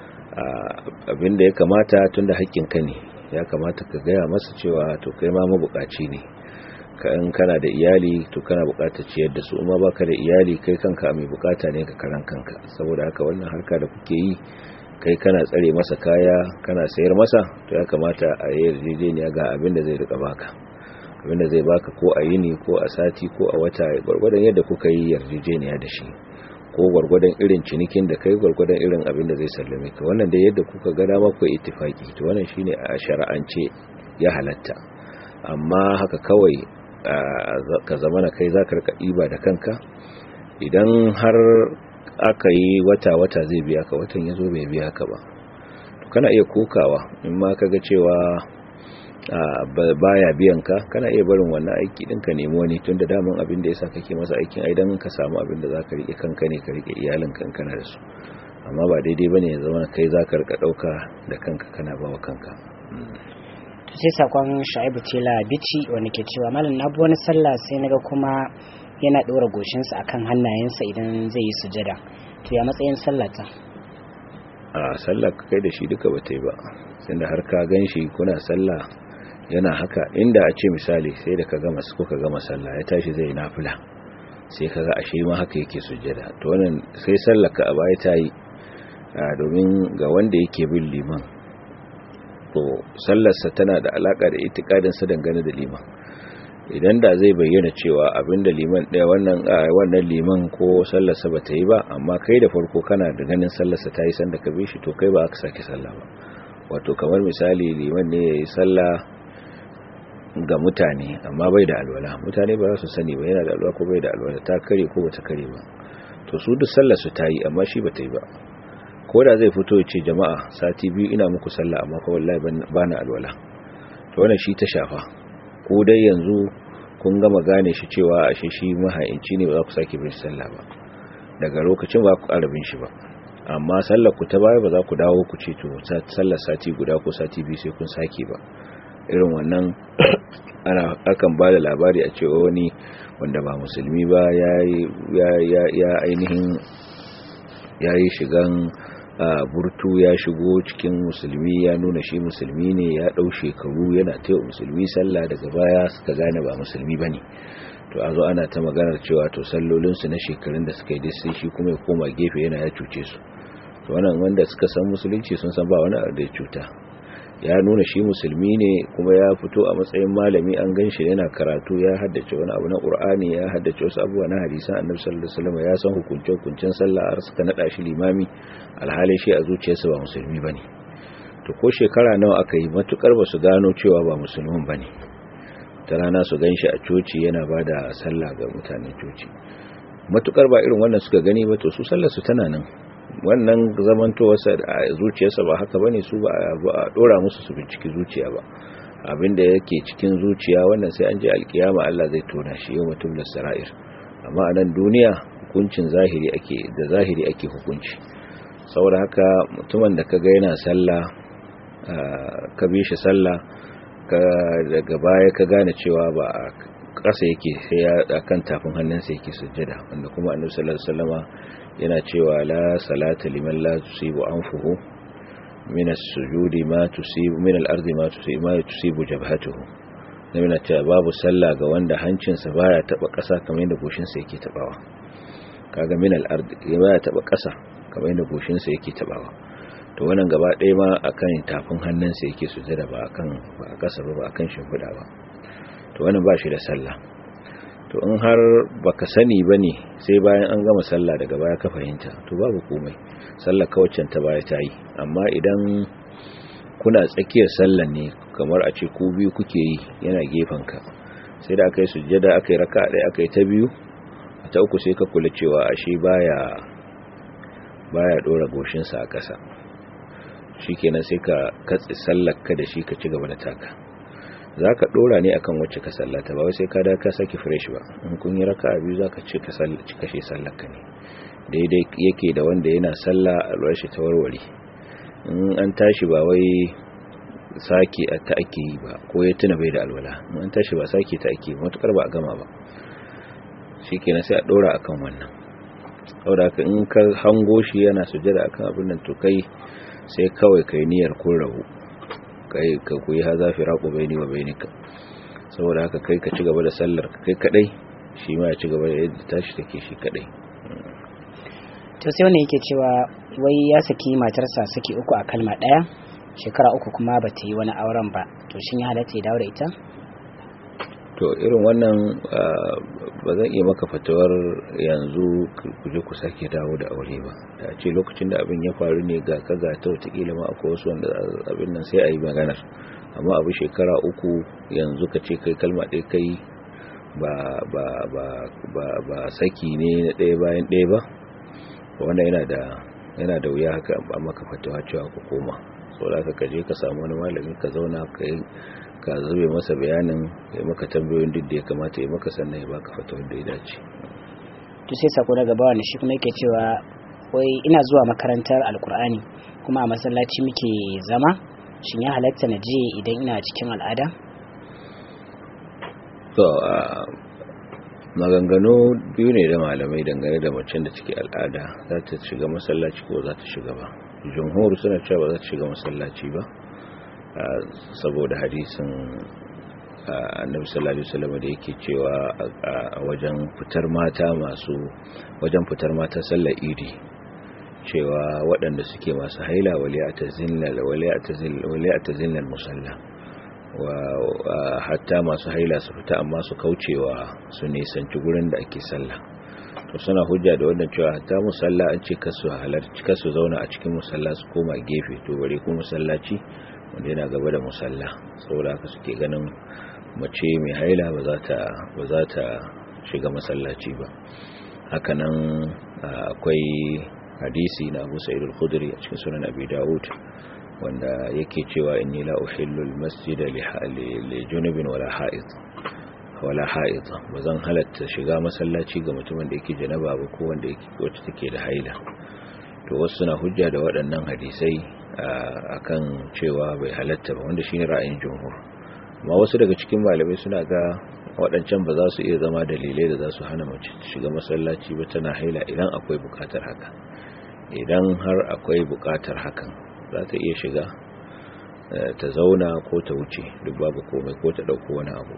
[SPEAKER 2] abinda ya kamata tun da ka ne ya kamata ka gaya masa cewa to kai ma mabukaci ne in kana da iyali to kana bukatar ciyar da su amma baka da iyali kai kanka mai bukata ne ka karan kanka saboda haka wannan harka da kuke yi kai kana tsare masa kaya kana sayar masa to ya kamata a yi yarjejeniya ga abin da zai rika baka abin da zai baka ko a yini ko a sati ko a wata gwargwadon yadda kuka yi yarjejeniya da shi ko gwargwadon irin cinikin da kai gwargwadon irin abin da zai sallame ka wannan dai yadda kuka ga dama ku ittifaki to wannan shine a shar'ance ya halatta amma haka kawai ka zama na kai zaka rika ɗiba da kanka idan har aka yi wata-wata zai biya ka watan ya zo bai biya ka ba to kana iya kokawa in ma ka ga cewa baya biyan ka kana iya barin wannan aiki din ka nemi wani tun da daman abin da yasa kake masa aikin aidan ka samu abin da zaka rike kanka ne ka rike iyalin kankana da su amma ba daidai bane ya zama kai zaka rika dauka da kanka kana bawa kanka
[SPEAKER 1] sai sakon Shaibu Tela Bici wanda ke cewa malam na bi wani sallah sai naga kuma yana dora goshinsa akan hannayensa idan zai yi sujada to ya matsayin sallata
[SPEAKER 2] a sallah kai da shi duka bata yi ba sai da har ka ganshi kuna sallah yana haka inda a ce misali sai da ka gama ko ka gama sallah ya tashi zai nafila sai kaga ashe ma haka yake sujjada to wannan sai sallar ka a baya ta yi domin ga wanda yake bin liman to sallarsa tana da alaka da itikadin sa dangane da liman idan da zai bayyana cewa abinda liman ɗaya wannan wannan liman ko sallarsa ba ta yi ba amma kai da farko kana da ganin sallarsa ta yi sanda ka bi shi to kai ba aka sake sallah ba wato kamar misali liman ne ya yi sallah ga mutane amma bai da alwala mutane ba za su sani ba yana da alwala ko bai da alwala ta kare ko ba ta kare ba to su duk sallar su ta yi amma shi ba ta yi ba ko da zai fito ya ce jama'a sati biyu ina muku sallah amma ko wallahi ba na alwala to wannan shi ta shafa ko dai yanzu kun gama gane shi cewa ashe shi mahaici ne ba za ku sake bin sallah ba daga lokacin ba ku ƙara bin shi ba amma sallar ku ta baya ba za ku dawo ku ce to sallar sati guda ko sati biyu sai kun sake ba irin wannan ana akan ba da labari a cewa wani wanda ba musulmi ba ya ainihin ya yi shigan burtu ya shigo cikin musulmi ya nuna shi musulmi ne ya ɗau shekaru yana taiwa musulmi sallah daga baya suka gane ba musulmi ba ne to a zo ana ta maganar cewa to sallolinsu na shekarun da suka yi sai shi kuma ya koma gefe yana ya cuce su to wannan wanda suka san musulunci sun san ba wani da ya cuta ya nuna shi musulmi ne kuma ya fito a matsayin malami an gan shi yana karatu ya haddace wani abu na qur'ani ya haddace wasu abubuwa na hadisan annabi sallallahu alaihi wasallam ya san hukunce hukuncen sallah har suka nada shi limami alhali shi a zuciyarsa ba musulmi bane to ko shekara nawa aka yi matukar ba su gano cewa ba musulmin bane ta rana su gan shi a coci yana bada sallah ga mutanen coci matukar ba irin wannan suka gani ba to su sallar su tana nan wannan zamantowarsa a zuciyarsa ba haka bane su ba a dora musu su binciki zuciya ba abinda yake cikin zuciya wannan sai an je alkiyama Allah zai tona shi yau mutum da sara'ir amma a nan duniya hukuncin zahiri ake da zahiri ake hukunci saboda haka mutumin da kaga yana sallah ka bi shi sallah ka daga baya ka gane cewa ba a ƙasa yake sai ya kan tafin hannunsa yake sujjada wanda kuma annabi sallallahu alaihi wasallama yana cewa la salata liman la tusibu anfuhu min as-sujudi ma tusibu min al-ardi ma tusibu ma tusibu jabhatuhu nabi cewa babu sallah ga wanda hancinsa baya taba ƙasa kamar yadda goshinsa yake tabawa kaga min al-ardi baya taba ƙasa kamar yadda goshinsa yake tabawa to wannan gaba ɗaya ma akan tafin hannunsa yake sujada ba akan ba a ƙasa ba ba akan shimfiɗa ba to wannan ba shi da sallah to in har baka sani bane sai bayan an gama sallah daga baya ka fahimta to babu komai sallar kawacin ta baya ta yi amma idan kuna tsakiyar sallar ne kamar a ce ku biyu kuke yi yana gefen ka sai da aka yi sujjada aka yi raka ɗaya aka yi ta biyu ta uku sai ka kula cewa ashe baya baya dora goshinsa a ƙasa shikenan sai ka katse sallar ka da shi ka ci gaba da taka za ka ɗora ne akan wacce ka sallata ba sai ka da ka saki fresh ba in kun yi raka biyu za ka ci kashe sallarka ne daidai yake da wanda yana salla a shi ta warware in an tashi ba wai sake ta ake yi ba ko ya tuna bai da alwala in an tashi ba sake ta ake matukar ba a gama ba shi kenan sai a ɗora akan wannan saboda haka in ka hango shi yana sujada akan abin nan to kai sai kawai kai niyyar kun rabu kai ka kuyi haza firaku baini wa bainika saboda haka kai ka ci gaba da sallar kai kadai shi ma ya ci gaba da yadda tashi take shi kadai
[SPEAKER 1] to sai wani yake cewa wai ya saki matarsa saki uku a kalma ɗaya shekara uku kuma ba ta yi wani auren ba to shin ya halatta ya dawo da ita
[SPEAKER 2] to irin wannan ba zan iya maka fatawar yanzu ku je ku sake dawo da aure ba da ce lokacin da abin ya faru ne ga ka ga ta wataƙila ma akwai wasu wanda abin nan sai a yi maganar amma abu shekara uku yanzu ka ce kai kalma ɗaya kai ba ba ba ba ba saki ne na ɗaya bayan ɗaya ba wanda yana da yana da wuya haka a maka fatawa cewa ku koma saboda ka je ka samu wani malami ka zauna ka yi ka zube masa bayanin ya maka tambayoyin duk da ya kamata ya maka sannan ya baka fatawar da ya dace
[SPEAKER 1] to sai sako daga bawa shi kuma yake cewa wai ina zuwa makarantar alkur'ani kuma a masallaci muke zama shin ya halatta na je idan ina cikin al'ada
[SPEAKER 2] to maganganu biyu ne da malamai dangane da macen da take al'ada za ta shiga masallaci ko za ta shiga ba jumhur suna cewa ba za ta shiga masallaci ba saboda hadisin annabi sallallahu alaihi wasallam da yake cewa a wajen fitar mata masu wajen fitar mata sallar idi cewa waɗanda suke masu haila wale a tazinlar musalla wa hatta masu haila su fita amma su kaucewa su nisanci gurin da ake sallah to suna hujja da wannan cewa hatta musalla an ce kasu halarci kasu zauna a cikin musalla su koma gefe to bare kuma musallaci wanda yana gaba da musalla saboda haka suke ganin mace mai haila ba za ta ba za ta shiga masallaci ba hakanan akwai hadisi na Abu Sa'id al-Khudri a cikin sunan Abi Dawud wanda yake cewa inni la uhillu al-masjid li junubin wala ha'id wala ha'id bazan halatta shiga masallaci ga mutumin da yake janaba ba ko wanda yake wacce take da haila to wasu suna hujja da waɗannan hadisai akan cewa bai halatta ba wanda shine ra'ayin jumhur amma wasu daga cikin malamai suna ga waɗancan ba za su iya zama dalilai da za su hana mace shiga masallaci ba tana haila idan akwai buƙatar haka idan har akwai buƙatar hakan za ta iya shiga ta zauna ko ta wuce duk babu komai ko ta ɗauko wani abu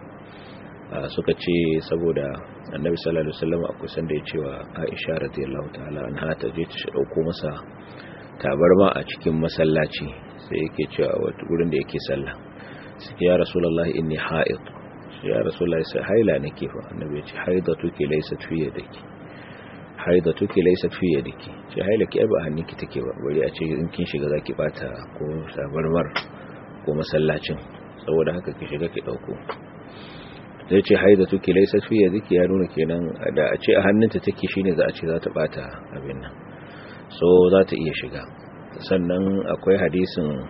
[SPEAKER 2] suka ce saboda annabi sallallahu alaihi wasallam akwai sanda ya cewa Aisha radiyallahu ta'ala anha ta je ta dauko masa tabarma a cikin masallaci sai yake cewa wato gurin da yake sallah sai ya rasulullahi inni ha'id ya rasulullahi sai haila nake fa annabi ya ce haidatuki laysat fi yadiki haidatuki laysat fi yadiki ce haila ki ba hannunki take ba bari a ce in kin shiga zaki bata ko tabarmar ko masallacin saboda haka ki shiga ki dauko zai ce haida tuki laisa fi yadiki ya nuna kenan da a ce a hannunta take shine za a ce za ta bata abin nan so za ta iya shiga sannan akwai hadisin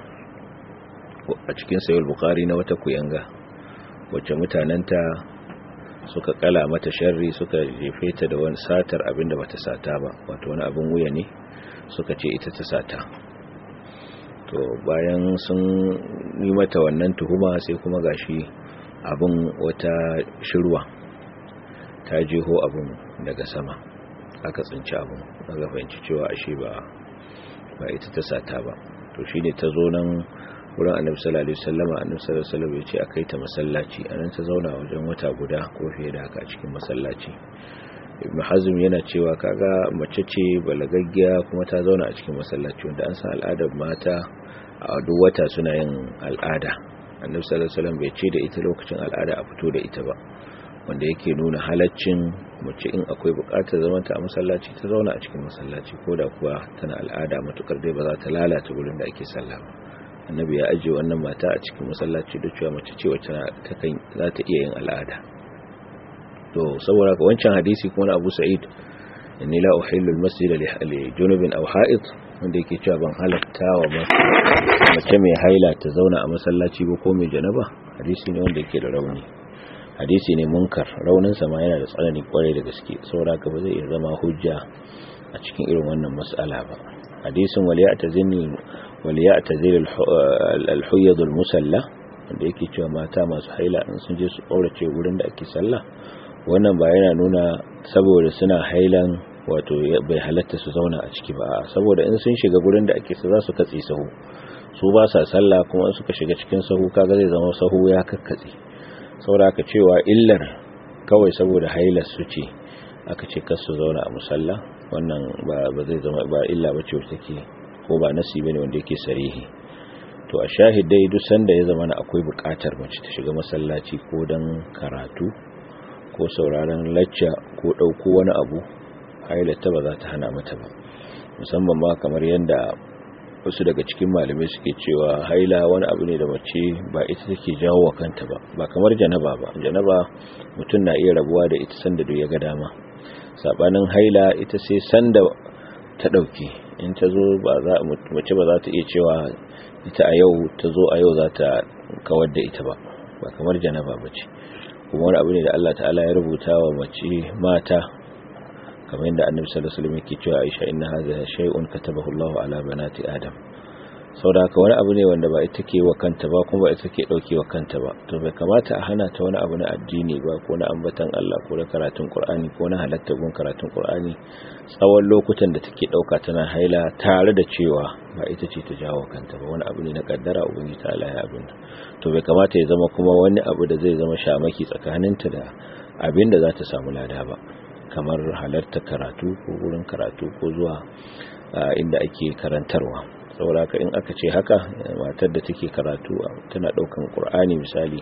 [SPEAKER 2] a cikin sayul bukari na wata kuyanga wacce mutanenta suka kala mata sharri suka jefe ta da wani satar abin da bata sata ba wato wani abin wuya ne suka ce ita ta sata to bayan sun yi mata wannan tuhuma sai kuma gashi abin wata shirwa ta jeho abin daga sama aka tsinci abin aka fahimci cewa ashe ba ba ita ta sata ba to shine ta zo nan wurin annabi sallallahu alaihi wasallam annabi sallallahu alaihi wasallam ya ce akai ta masallaci anan ta zauna wajen wata guda ko fiye da haka a cikin masallaci ibn hazm yana cewa kaga mace ce balagaggiya kuma ta zauna a cikin masallaci wanda an san al'adar mata a duk wata suna yin al'ada annabi sallallahu alaihi wasallam bai ce da ita lokacin al'ada a fito da ita ba wanda yake nuna halaccin mace in akwai bukatar zaman ta a masallaci ta zauna a cikin masallaci ko da kuwa tana al'ada matukar dai ba za ta lalata gurin da ake sallah ba annabi ya ajiye wannan mata a cikin masallaci da cewa mace ce wacce ta kan za ta iya yin al'ada to saboda ka wancan hadisi kuma na Abu Sa'id inni la uhillu al-masjid li junubin aw ha'id wanda yake cewa ban halatta wa mace mai haila ta zauna a masallaci ba ko mai janaba hadisi ne wanda yake da rauni hadisi ne munkar raunin sa ma yana da tsanani kwarai da gaske saboda ka ba zai iya zama hujja a cikin irin wannan mas'ala ba hadisin waliyatazil waliyatazil al-huyyad al-musalla wanda yake cewa mata masu haila in sun je su kaurace wurin da ake sallah wannan ba yana nuna saboda suna hailan wato bai halatta su zauna a ciki ba saboda in sun shiga gurin da ake su za su katse sahu su ba sa sallah kuma suka shiga cikin sahu kaga zai zama sahu ya kakkatse saboda aka cewa illar kawai saboda hailar su ce aka ce kar su zauna a musalla wannan ba zai zama ba illa ba ce wacce take ko ba nasi bane wanda yake sarihi to a shahidai duk sanda ya zama akwai buƙatar mace ta shiga masallaci ko dan karatu ko sauraron lacca ko ɗauko wani abu hailata ba za ta hana mata ba musamman ma kamar yadda wasu daga cikin malamai suke cewa haila wani abu ne da mace ba ita take jawo wa kanta ba ba kamar janaba ba janaba mutum na iya rabuwa da ita sanda duk ya ga dama sabanin haila ita sai sanda ta dauke in ta zo ba za mace ba za ta iya cewa ita a yau ta zo a yau za ta kawar da ita ba ba kamar janaba ba ce kuma wani abu ne da Allah ta'ala ya rubuta wa mace mata kamar yadda annabi sallallahu alaihi wasallam yake cewa Aisha inna hadha shay'un katabahu Allahu ala banati Adam saboda haka wani abu ne wanda ba ita ke wa kanta ba kuma ba ita ke dauke wa kanta ba to bai kamata a hana ta wani abu na addini ba ko na ambatan Allah ko na karatun Qur'ani ko na halatta gun karatun Qur'ani tsawon lokutan da take dauka tana haila tare da cewa ba ita ce ta jawo kanta ba wani abu ne na kaddara ubangiji ta Allah ya abin to bai kamata ya zama kuma wani abu da zai zama shamaki tsakaninta da abin da za ta samu lada ba kamar halarta karatu ko wurin karatu ko zuwa inda ake karantarwa saboda in aka ce haka matar da take karatu tana daukan qur'ani misali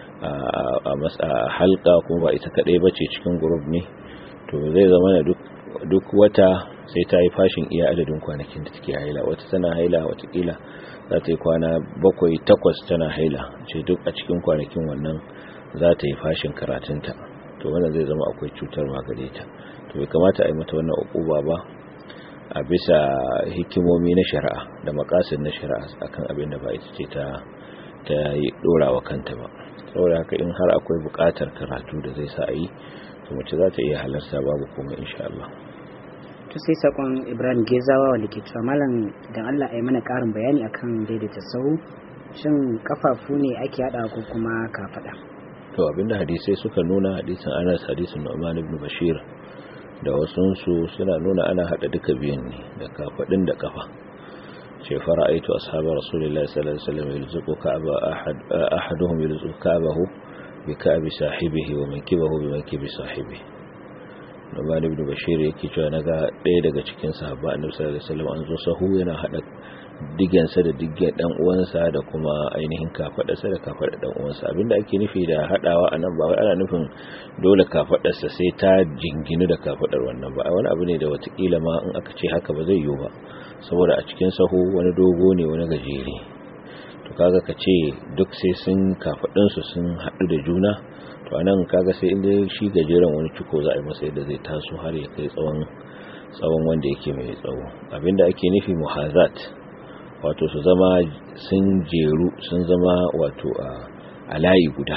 [SPEAKER 2] a masa halka kuma ba ita kadai bace cikin group ne to zai zama ne duk duk wata sai ta yi fashin iya adadin kwanakin da take haila wata tana haila wata kila za ta yi kwana bakwai takwas tana haila ce duk a cikin kwanakin wannan za ta yi fashin karatunta to wannan zai zama akwai cutarwa gare ta to bai kamata a yi mata wannan ukuba ba a bisa hikimomi na shari'a da makasin na shari'a akan abin da ba ita ce ta ta yi dorawa kanta ba saboda haka in har akwai bukatar karatu da zai sa a yi to mace za ta iya halarta babu komai insha Allah
[SPEAKER 1] to sai sakon Ibrahim Gezawa wanda ke cewa malam dan Allah ya mana karin bayani akan daidaita sahu shin kafafu ne ake hada ko kuma kafada
[SPEAKER 2] to abinda hadisai suka nuna hadisin Anas hadisin Nu'man ibn Bashir da wasunsu suna nuna ana hada duka biyan ne da kafadin da kafa ce fara'aitu ashabar rasulullahi sallallahu alaihi wasallam yulzuqu ka'aba ahad ahaduhum yulzuqu ka'bahu bi ka'bi sahibihi wa mankibahu bi mankibi sahibihi Nu'man ibn Bashir yake cewa naga ɗaya daga cikin sahabba Annabi sallallahu alaihi wasallam an zo sahu yana hada digensa da diggen dan uwansa da kuma ainihin kafadarsa da kafadar dan uwansa abinda ake nufi da hadawa anan ba wai ana nufin dole kafadarsa sai ta jinginu da kafadar wannan ba wani abu ne da watakila ma in aka ce haka ba zai yiwu ba saboda a cikin sahu wani dogo ne wani gajere to kaga ka ce duk sai sun kafadun su sun hadu da juna to anan kaga sai inda shi gajeren wani ciko za a yi masa yadda zai taso har ya kai tsawon tsawon wanda yake mai tsawo abinda ake nufi muhazat wato su zama sun jeru sun zama wato a layi guda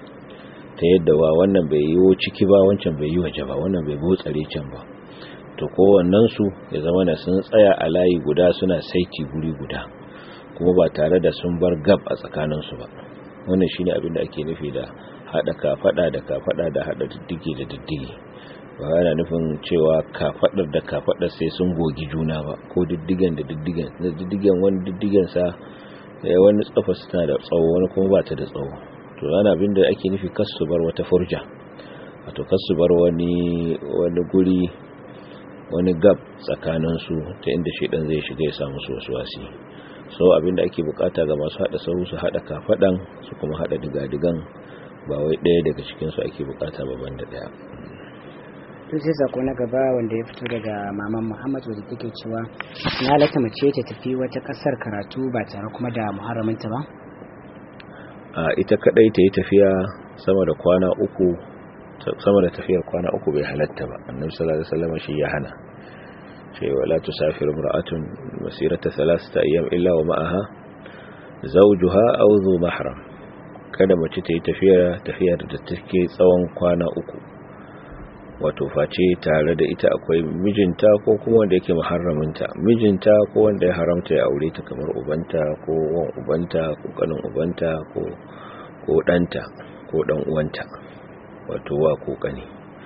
[SPEAKER 2] ta yadda wa wannan bai yi ciki ba wancan bai yi waje ba wannan bai botsare can ba to kowannen su ya zama da sun tsaya a layi guda suna saiti guri guda kuma ba tare da sun bar gab a tsakaninsu ba wannan shine abin da ake nufi da hada kafada da kafada da hada diddige da diddige ba yana nufin cewa kafadar da kafadar sai sun gogi juna ba ko diddigen da diddigen da diddigen wani diddigen sa ya wani tsafa tana da tsawo wani kuma ba ta da tsawo to yana abin da ake nufi kasu bar wata furja wato kasu bar wani wani guri wani gab tsakanin su ta inda shedan zai shiga ya samu su wasu wasi so abin da ake bukata ga masu hada sahu su hada kafadan su kuma hada digadigan ba wai daya daga cikin su ake bukata ba banda daya
[SPEAKER 1] to sai sako na gaba wanda ya fito daga maman muhammad wadda take cewa na halatta mace ta tafi wata kasar karatu ba tare kuma da muharraminta ba
[SPEAKER 2] a ita kadai ta yi tafiya sama da kwana uku sama da tafiyar kwana uku bai halatta ba annabi sallallahu alaihi wasallam shi ya hana ce wala tusafiru imra'atun masirata thalathata ayyam illa wa ma'aha zawjuha aw dhu mahram kada mace ta yi tafiya tafiyar da take tsawon kwana uku wato face tare da ita akwai mijinta ko kuma wanda yake muharraminta mijinta ko wanda ya haramta ya aure ta kamar ubanta ko wan ubanta ko kanin ubanta ko ko danta ko dan uwanta wato wa ko kani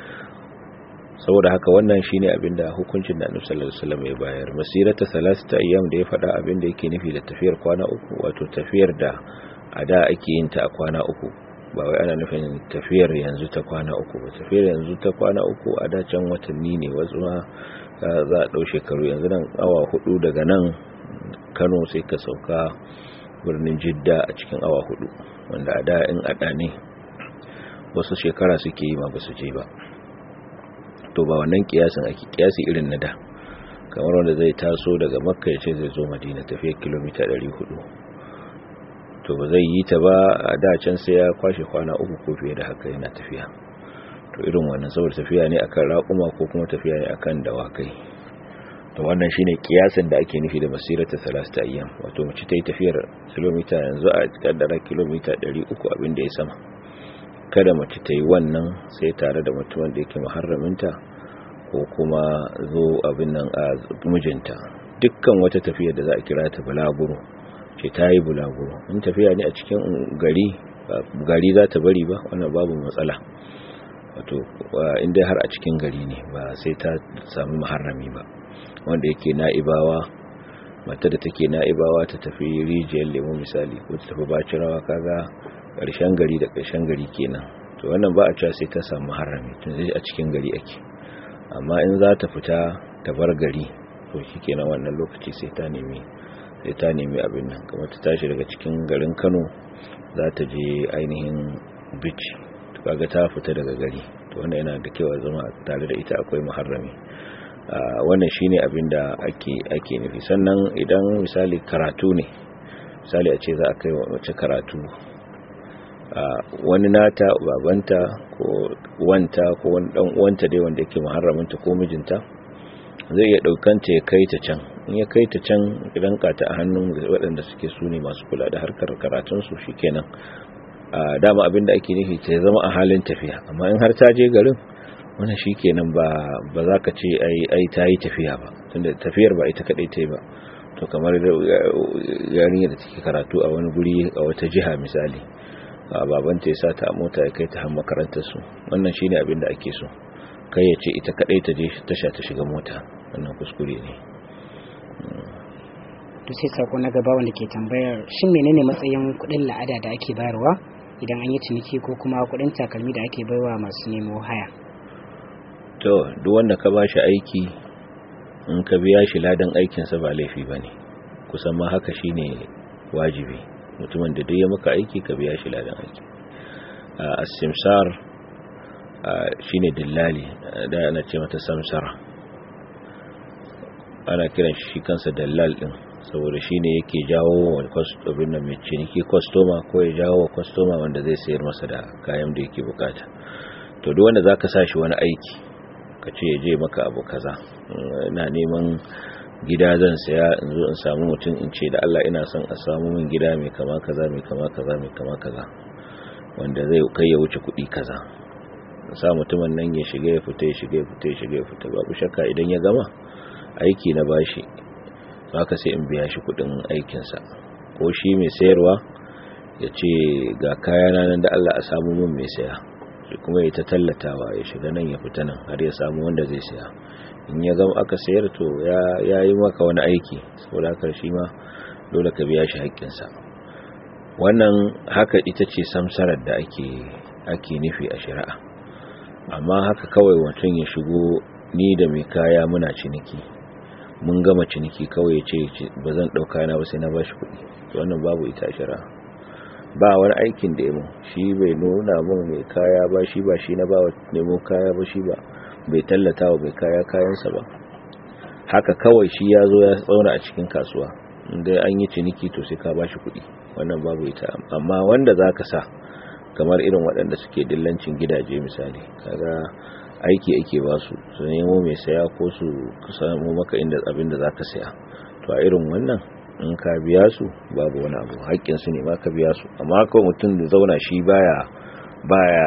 [SPEAKER 2] saboda haka wannan shine abinda hukuncin da Annabi sallallahu alaihi wasallam ya bayar masirata salasata ayyam da ya faɗa abinda yake nufi da tafiyar kwana uku wato tafiyar da a da ake yin ta a kwana uku ba wai ana nufin tafiyar yanzu ta kwana uku ba tafiyar yanzu ta kwana uku a dacen watanni ne wasu ma za a ɗau shekaru yanzu nan awa hudu daga nan kano sai ka sauka birnin jidda a cikin awa hudu wanda a da in ada ne wasu shekara suke yi ma ba su je ba to ba wannan kiyasin ake kiyasi irin na da kamar wanda zai taso daga makka ya ce zai zo madina tafiya kilomita 400 to ba zai yi ta ba a da can sai ya kwashe kwana uku ko fiye da haka yana tafiya to irin wannan saboda tafiya ne akan raƙuma ko kuma tafiya ne akan dawakai to wannan shine kiyasin da ake nufi da masirata salasta ayyam wato mace ta yi tafiyar kilomita yanzu a kaddara kilomita 300 abin da ya sama kada mace ta yi wannan sai tare da mutumin da yake muharraminta ko kuma zo abin nan a mijinta dukkan wata tafiya da za a kira ta bulaguro ce ta yi bulaguro in tafiya ne a cikin gari gari za ta bari ba wannan babu matsala wato inda har a cikin gari ne ba sai ta sami muharrami ba wanda yake na'ibawa mata da take na'ibawa ta tafi rijiyar lemo misali ko ta tafi bacirawa kaga ƙarshen gari da ƙarshen gari kenan to wannan ba a cewa sai ta samu harami tun zai a cikin gari ake amma in za ta fita ta bar gari to shikenan wannan lokaci sai ta nemi sai ta nemi abin nan kamar ta tashi daga cikin garin Kano za ta je ainihin beach to kaga ta fita daga gari to wannan yana da kyau zama tare da ita akwai muharrami wannan shine abin da ake ake nufi sannan idan misali karatu ne misali a ce za a kai wace karatu wani nata babanta ko wanta ko wani dan uwanta dai wanda yake muharraminta ko mijinta zai iya daukanta ya kai ta can in ya kai ta can idan ka ta a hannun waɗanda suke su ne masu kula da harkar karatun su shikenan dama abin da ake nufi ta zama a halin tafiya amma in har ta je garin wannan shikenan ba ba za ka ce ai ai ta yi tafiya ba tunda tafiyar ba ita kadai ta yi ba to kamar yarinya da take karatu a wani guri a wata jiha misali babanta ya sa ta a mota ya kai ta har makarantar su wannan shine abin da ake so kai ya ce ita kadai ta je tasha ta shiga mota wannan kuskure ne
[SPEAKER 1] to sai sako na gaba wanda ke tambayar shin menene matsayin kudin la'ada da ake bayarwa idan an yi ciniki ko kuma kudin takalmi da ake baiwa masu nemo haya
[SPEAKER 2] to duk wanda ka bashi aiki in ka biya shi ladan aikinsa ba laifi bane kusan ma haka shine wajibi mutumin da duk ya maka aiki ka biya shi ladan aiki as-simsar shine dillali da ana ce mata samsara ana kiran shi kansa dallal din saboda shine yake jawo wa customer nan mai ciniki customer ko ya jawo wa customer wanda zai sayar masa da kayan da yake bukata to duk wanda zaka sa shi wani aiki ka ce ya je maka abu kaza ina neman gida zan saya in zo in samu mutum in ce da Allah ina son a samu min gida mai kama kaza mai kama kaza mai kama kaza wanda zai kai ya wuce kuɗi kaza sa mutumin nan ya shiga ya fita ya shiga ya fita ya shiga ya fita babu shakka idan ya gama aiki na bashi haka sai in biya shi kuɗin aikinsa ko shi mai sayarwa ya ce ga kayana nan da Allah a samu min mai saya shi kuma ya ta tallatawa ya shiga nan ya fita nan har ya samu wanda zai saya in ya gama aka sayar to ya yi maka wani aiki saboda haka shi ma dole ka biya shi haƙƙinsa wannan haka ita ce samsarar da ake ake nufi a shari'a amma haka kawai mutum ya shigo ni da mai kaya muna ciniki mun gama ciniki kawai ya ce ba zan ɗauka na ba sai na ba shi kuɗi wannan babu ita a shari'a ba wani aikin da ya mu shi bai nuna mun mai kaya ba shi ba shi na ba nemo kaya ba shi ba bai tallata wa mai kaya kayansa ba haka kawai shi ya zo ya tsauna a cikin kasuwa inda an yi ciniki to sai ka ba shi kuɗi wannan babu ita amma wanda za ka sa kamar irin waɗanda suke dillancin gidaje misali kaga aiki ake ba su su nemo mai saya ko su samu maka inda abin da za ka saya to a irin wannan in ka biya su babu wani abu haƙƙinsu ne ma ka biya su amma kawai mutum da zauna shi baya baya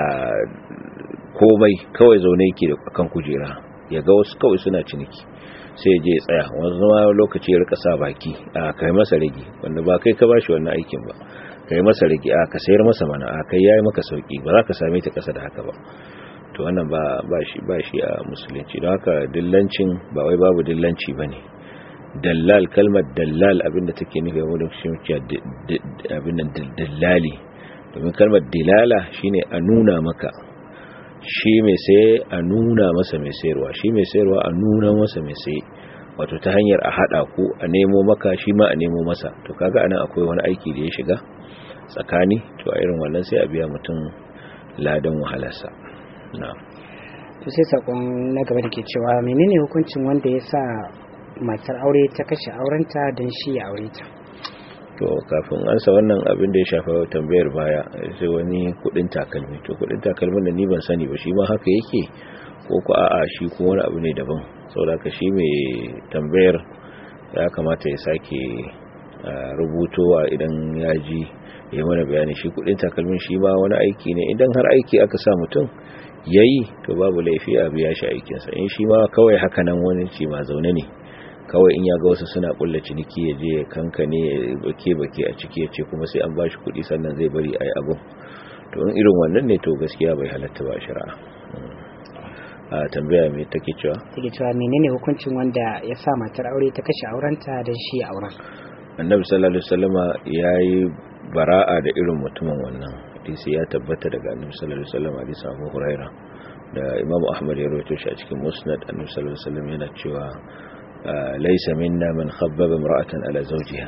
[SPEAKER 2] komai kawai zaune yake da kan kujera ya ga wasu kawai suna ciniki sai ya je ya tsaya wanzu zama lokaci ya rika sa baki a kai masa rage wanda ba kai ka bashi wannan aikin ba kai masa rage a ka sayar masa mana a kai yayi maka sauki ba za ka same ta kasa da haka ba to wannan ba ba shi ba shi a musulunci don haka dillancin ba wai babu dillanci bane dallal kalmar dallal abinda take nufi a wurin shi abin nan dallali domin kalmar dilala shine a nuna maka shi mai saye a nuna masa mai sayarwa shi mai sayarwa a nuna masa mai saye wato ta hanyar a hada ku a nemo maka shi ma a nemo masa to kaga anan akwai wani aiki da ya shiga tsakani to a irin wannan sai a biya mutum ladan wahalarsa na'am
[SPEAKER 1] to sai sakon na gaba da ke cewa menene hukuncin wanda ya sa matar aure ta kashe aurenta don shi ya aure ta
[SPEAKER 2] to kafin ansa wannan abin da ya shafa tambayar baya sai wani kudin takalmi to kudin takalmin da ni ban sani ba shi ma haka yake ko ko a'a shi ko wani abu ne daban saboda ka shi mai tambayar ya kamata ya sake rubutowa idan ya ji ya mana bayani shi kudin takalmin shi ma wani aiki ne idan har aiki aka sa mutum yayi to babu laifi a biya shi aikinsa in shi ma kawai haka nan wani ci ma zaune ne kawai in ya ga wasu suna kulla ciniki ya je ya kankane ya bake bake a ciki ya ce kuma sai an ba shi kuɗi sannan zai bari a yi abin to in irin wannan ne to gaskiya bai halatta ba shari'a a tambaya mai take cewa
[SPEAKER 1] take cewa menene hukuncin wanda ya sa matar aure ta kashe aurenta don shi ya auren
[SPEAKER 2] annabi sallallahu alaihi wasallama yayi bara'a da irin mutumin wannan hadisi ya tabbata daga annabi sallallahu alaihi wasallam hadisi Abu Huraira da Imam Ahmad ya rawaito shi a cikin Musnad annabi sallallahu alaihi wasallam yana cewa laysa minna man khabbaba imra'atan ala zawjiha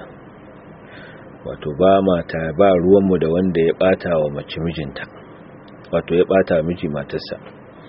[SPEAKER 2] wato ba mata ba ruwanmu da wanda ya bata wa mace mijinta wato ya bata miji matarsa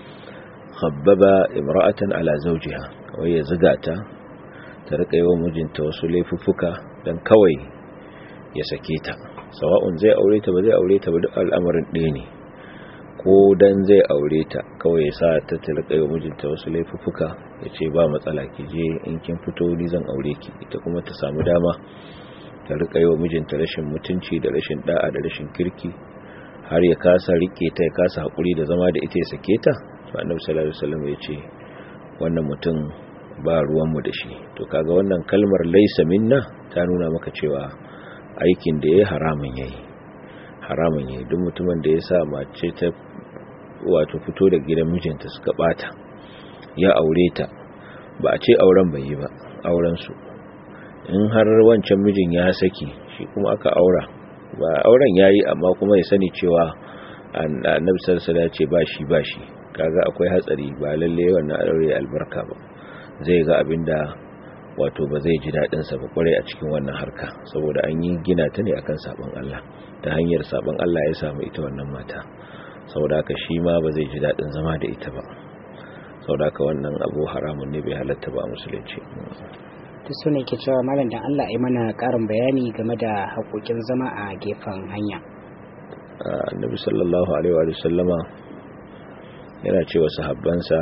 [SPEAKER 2] khabbaba imra'atan ala zawjiha wai ya zuga ta ta rika yi wa mijinta wasu laifuffuka dan kawai ya sake ta sawa'un zai aure ta ba zai aure ta ba duk al'amarin ɗaya ne ko dan zai aure ta kawai ya sa ta ta rika yi wa mijinta wasu laifuffuka ya ce ba matsala ki je in kin fito ni zan aure ki ita kuma ta samu dama ta rika yi wa mijinta rashin mutunci da rashin da'a da rashin kirki har ya kasa rike ta ya kasa hakuri da zama da ita ya sake ta to annabi sallallahu alaihi wasallam ya ce wannan mutum ba ruwan mu da shi to kaga wannan kalmar laysa minna ta nuna maka cewa aikin da yayi haramun yayi haramun yayi duk mutumin da ya sa mace ta wato fito da gidan mijinta suka bata ya aure ta ba a ce auren bai yi ba auren su in har wancan mijin ya saki shi kuma aka aura ba auren yayi amma kuma ya sani cewa annabi sallallahu alaihi ce ba shi ba shi kaga akwai hatsari ba lalle wannan aure albarka ba zai ga abinda wato ba zai ji dadin sa ba kwarai a cikin wannan harka saboda an yi gina ta ne akan sabon Allah ta hanyar sabon Allah ya samu ita wannan mata saboda haka shi ma ba zai ji dadin zama da ita ba saboda haka wannan abu haramun ne bai halatta ba musulunci
[SPEAKER 1] ta so ne ke cewa malam da Allah ya mana karin bayani game da haƙoƙin zama a gefen hanya
[SPEAKER 2] annabi sallallahu alaihi wa sallama yana cewa sahabbansa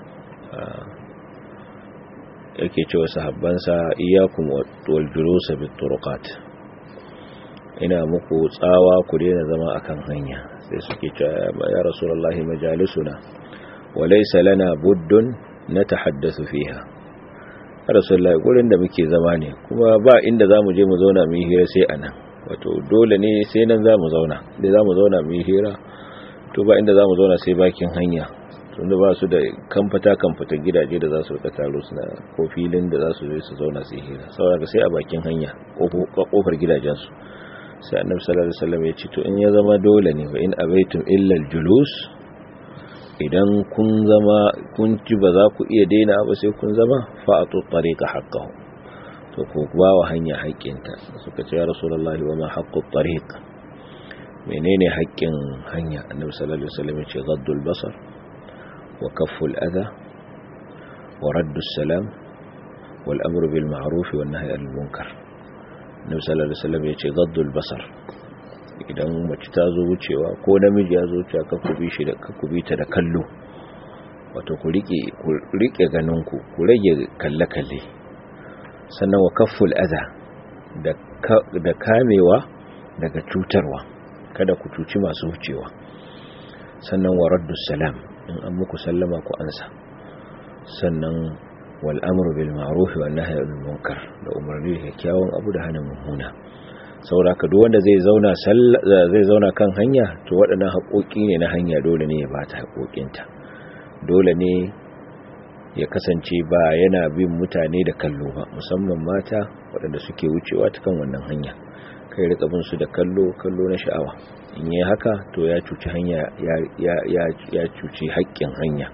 [SPEAKER 2] yake cewa sahabbansa iyyakum wal julus bit turqat ina muku tsawa ku daina zama akan hanya sai suke cewa ya rasulullahi majalisuna wa laysa lana buddun natahaddathu fiha rasulullahi gurin da muke zama ne kuma ba inda zamu je mu zauna mu yi hira sai anan wato dole ne sai nan zamu zauna da zamu zauna mu yi hira to ba inda zamu zauna sai bakin hanya tunda ba su da kamfata kamfata gidaje da za su rika taro suna ko filin da za su je su zauna su yi hira saboda sai a bakin hanya kofar gidajen su sai annabi sallallahu alaihi wasallam ya ce to in ya zama dole ne wa in abaitum illa julus idan kun zama kun ci ba za ku iya daina ba sai kun zama fa'atu tariqa haqqahu to ku ba wa hanya haƙƙinta suka ce ya rasulullahi wa ma haqqu tariq menene haƙƙin hanya annabi sallallahu alaihi wasallam ya ce gaddul basar wa kafful adha wa raddu salam wal amru bil ma'ruf wan nahyi anil munkar annabi sallallahu alaihi wasallam ya ce gaddul basar idan mace ta zo wucewa ko namiji ya zo wucewa ka kubi shi da ka kubi ta da kallo wato ku rike ku rike ganin ku ku rage kalle kalle sannan wa kafful adha da da kamewa daga cutarwa kada ku cuci masu wucewa sannan wa raddus salam in an muku sallama ku ansa sannan wal amru bil ma'ruf wan nahyi anil munkar da umarni da kyakkyawan abu da hana mummuna sauraka duk wanda zai zauna zai zauna kan hanya to waɗannan haƙoƙi ne na hanya dole ne ya bata haƙoƙinta dole ne ya kasance ba yana bin mutane da kallo ba musamman mata waɗanda suke wucewa ta kan wannan hanya kai rika bin su da kallo kallo na sha'awa in yi haka to ya cuci hanya ya cuci haƙƙin hanya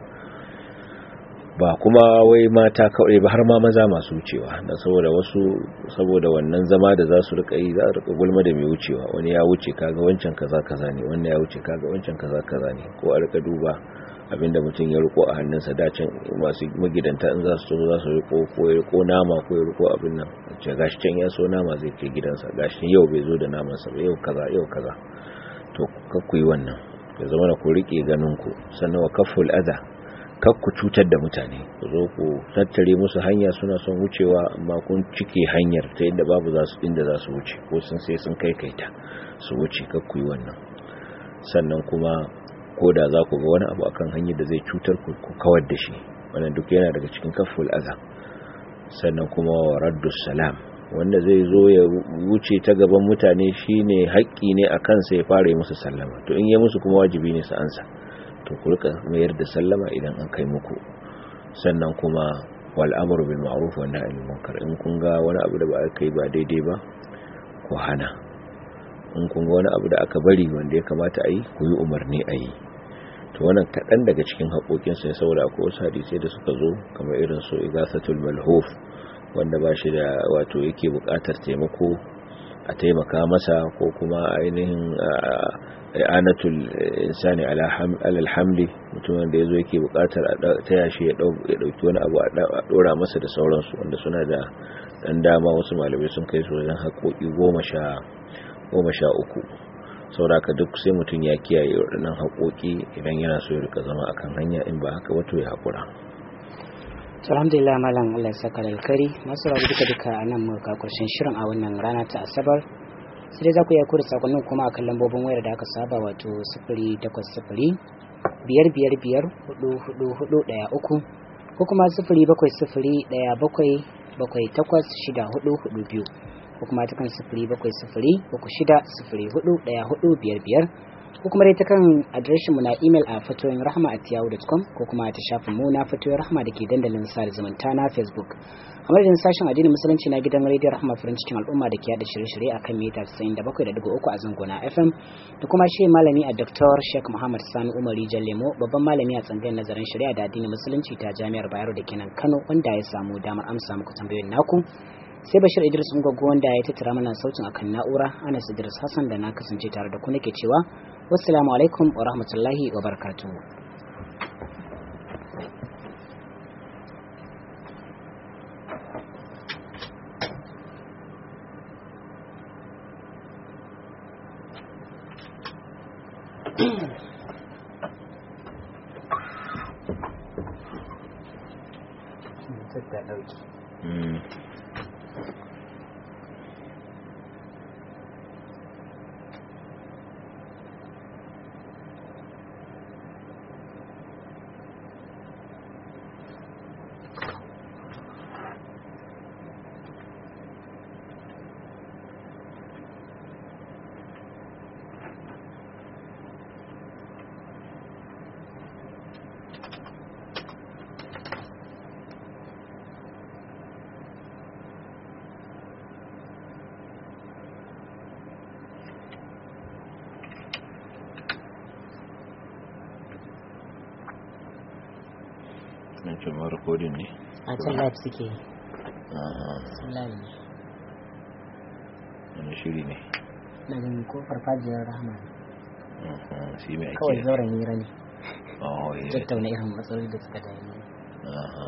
[SPEAKER 2] ba kuma wai mata kawai ba har ma maza masu wucewa da saboda wasu saboda wannan zama da za su rika yi za a rika gulma da mai wucewa wani ya wuce kaga wancan kaza kaza ne wannan ya wuce kaga wancan kaza kaza ne ko a rika duba abinda mutum ya riko a hannunsa dacin masu magidanta in za su so za su riko ko ya riko nama ko ya riko abin nan ce gashi can ya so nama zai kai gidansa gashi yau bai zo da namansa ba yau kaza yau kaza to kakku yi wannan ya zama na ku rike ganin ku sannan wa kaful adha kakku cutar da mutane ku zo ku tattare musu hanya suna son wucewa amma kun cike hanyar ta yadda babu za su inda za su wuce ko sun sai sun kai kaita su wuce kakku yi wannan sannan kuma ko da za ku ga wani abu akan hanyar da zai cutar ku kawar da shi wannan duk yana daga cikin kaful adha sannan kuma wa raddus salam wanda zai zo ya wuce ta gaban mutane shine haƙƙi ne a kansa ya fara yi musu sallama to in yi musu kuma wajibi ne su ansa to ku rika mayar da sallama idan an kai muku sannan kuma wal amru bil ma'ruf wa nahy anil munkar in kun ga wani abu da ba aka yi ba daidai ba ku hana in kun ga wani abu da aka bari wanda ya kamata a yi ku yi umarni a yi to wannan kaɗan daga cikin haƙoƙinsa ya saboda akwai wasu hadisai da suka zo kamar irin su igasatul malhuf wanda ba shi da wato yake buƙatar taimako a taimaka masa ko kuma ainihin anatul insani alal hamli mutumin da ya zo yake buƙatar a taya shi ya ɗauki wani abu a ɗora masa da sauransu wanda suna da ɗan dama wasu malamai sun kai su wajen haƙoƙi goma sha uku sauraka duk sai mutum ya kiyaye waɗannan haƙoƙi idan yana so ya rika zama akan hanya in ba haka wato ya haƙura
[SPEAKER 1] alhamdulillah malam Allah ya saka da alkari masu rabu duka duka a nan muka karshen shirin a wannan rana ta asabar sai dai za ku iya kura sakonnin kuma a kan lambobin wayar da aka saba wato sifiri takwas sifiri biyar biyar biyar hudu hudu hudu ɗaya uku ko kuma sifiri bakwai sifiri ɗaya bakwai bakwai takwas shida hudu hudu biyu ko kuma ta kan sifiri bakwai sifiri uku shida sifiri hudu ɗaya hudu biyar biyar ko kuma dai ta kan adireshin mu na email a fatoyin rahama at yahoo.com ko kuma ta shafin mu na fatoyin rahama da ke dandalin sada zumunta na facebook a madadin sashen addinin musulunci na gidan rediyo rahama farin cikin al'umma da ke yada shirye-shirye a kan mita 97.3 a zangona fm da kuma shi malami a dr sheikh muhammad sani umari lemo babban malami a tsangayar nazarin shari'a da addinin musulunci ta jami'ar bayero da kenan kano wanda ya samu damar amsa muku tambayoyin naku sai bashir idris ungwaggo wanda ya tattara mana sautin akan na'ura anas idris hassan da na kasance tare da ku nake cewa wassalamu alaikum wa rahmatullahi wa barakatuhu
[SPEAKER 2] na ce ma rikodin ne
[SPEAKER 1] a can live suke yi sun live ne
[SPEAKER 2] wani shiri ne
[SPEAKER 1] na ganin ko farfajiyar rahama
[SPEAKER 2] shi mai ake
[SPEAKER 1] kawai zauren hira ne
[SPEAKER 2] oh yeah
[SPEAKER 1] tattauna irin matsaloli da suka dami
[SPEAKER 2] Aha.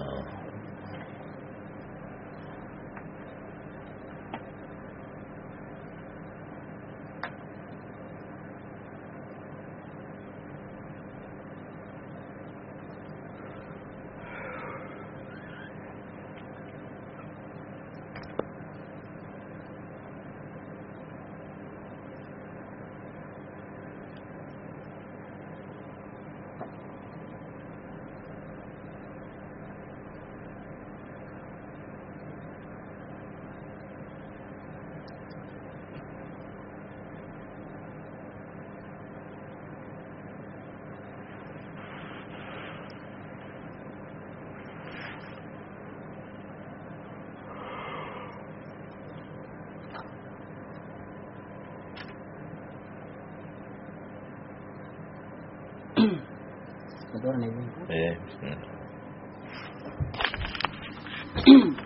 [SPEAKER 1] da dora na biyu
[SPEAKER 2] eh bismillah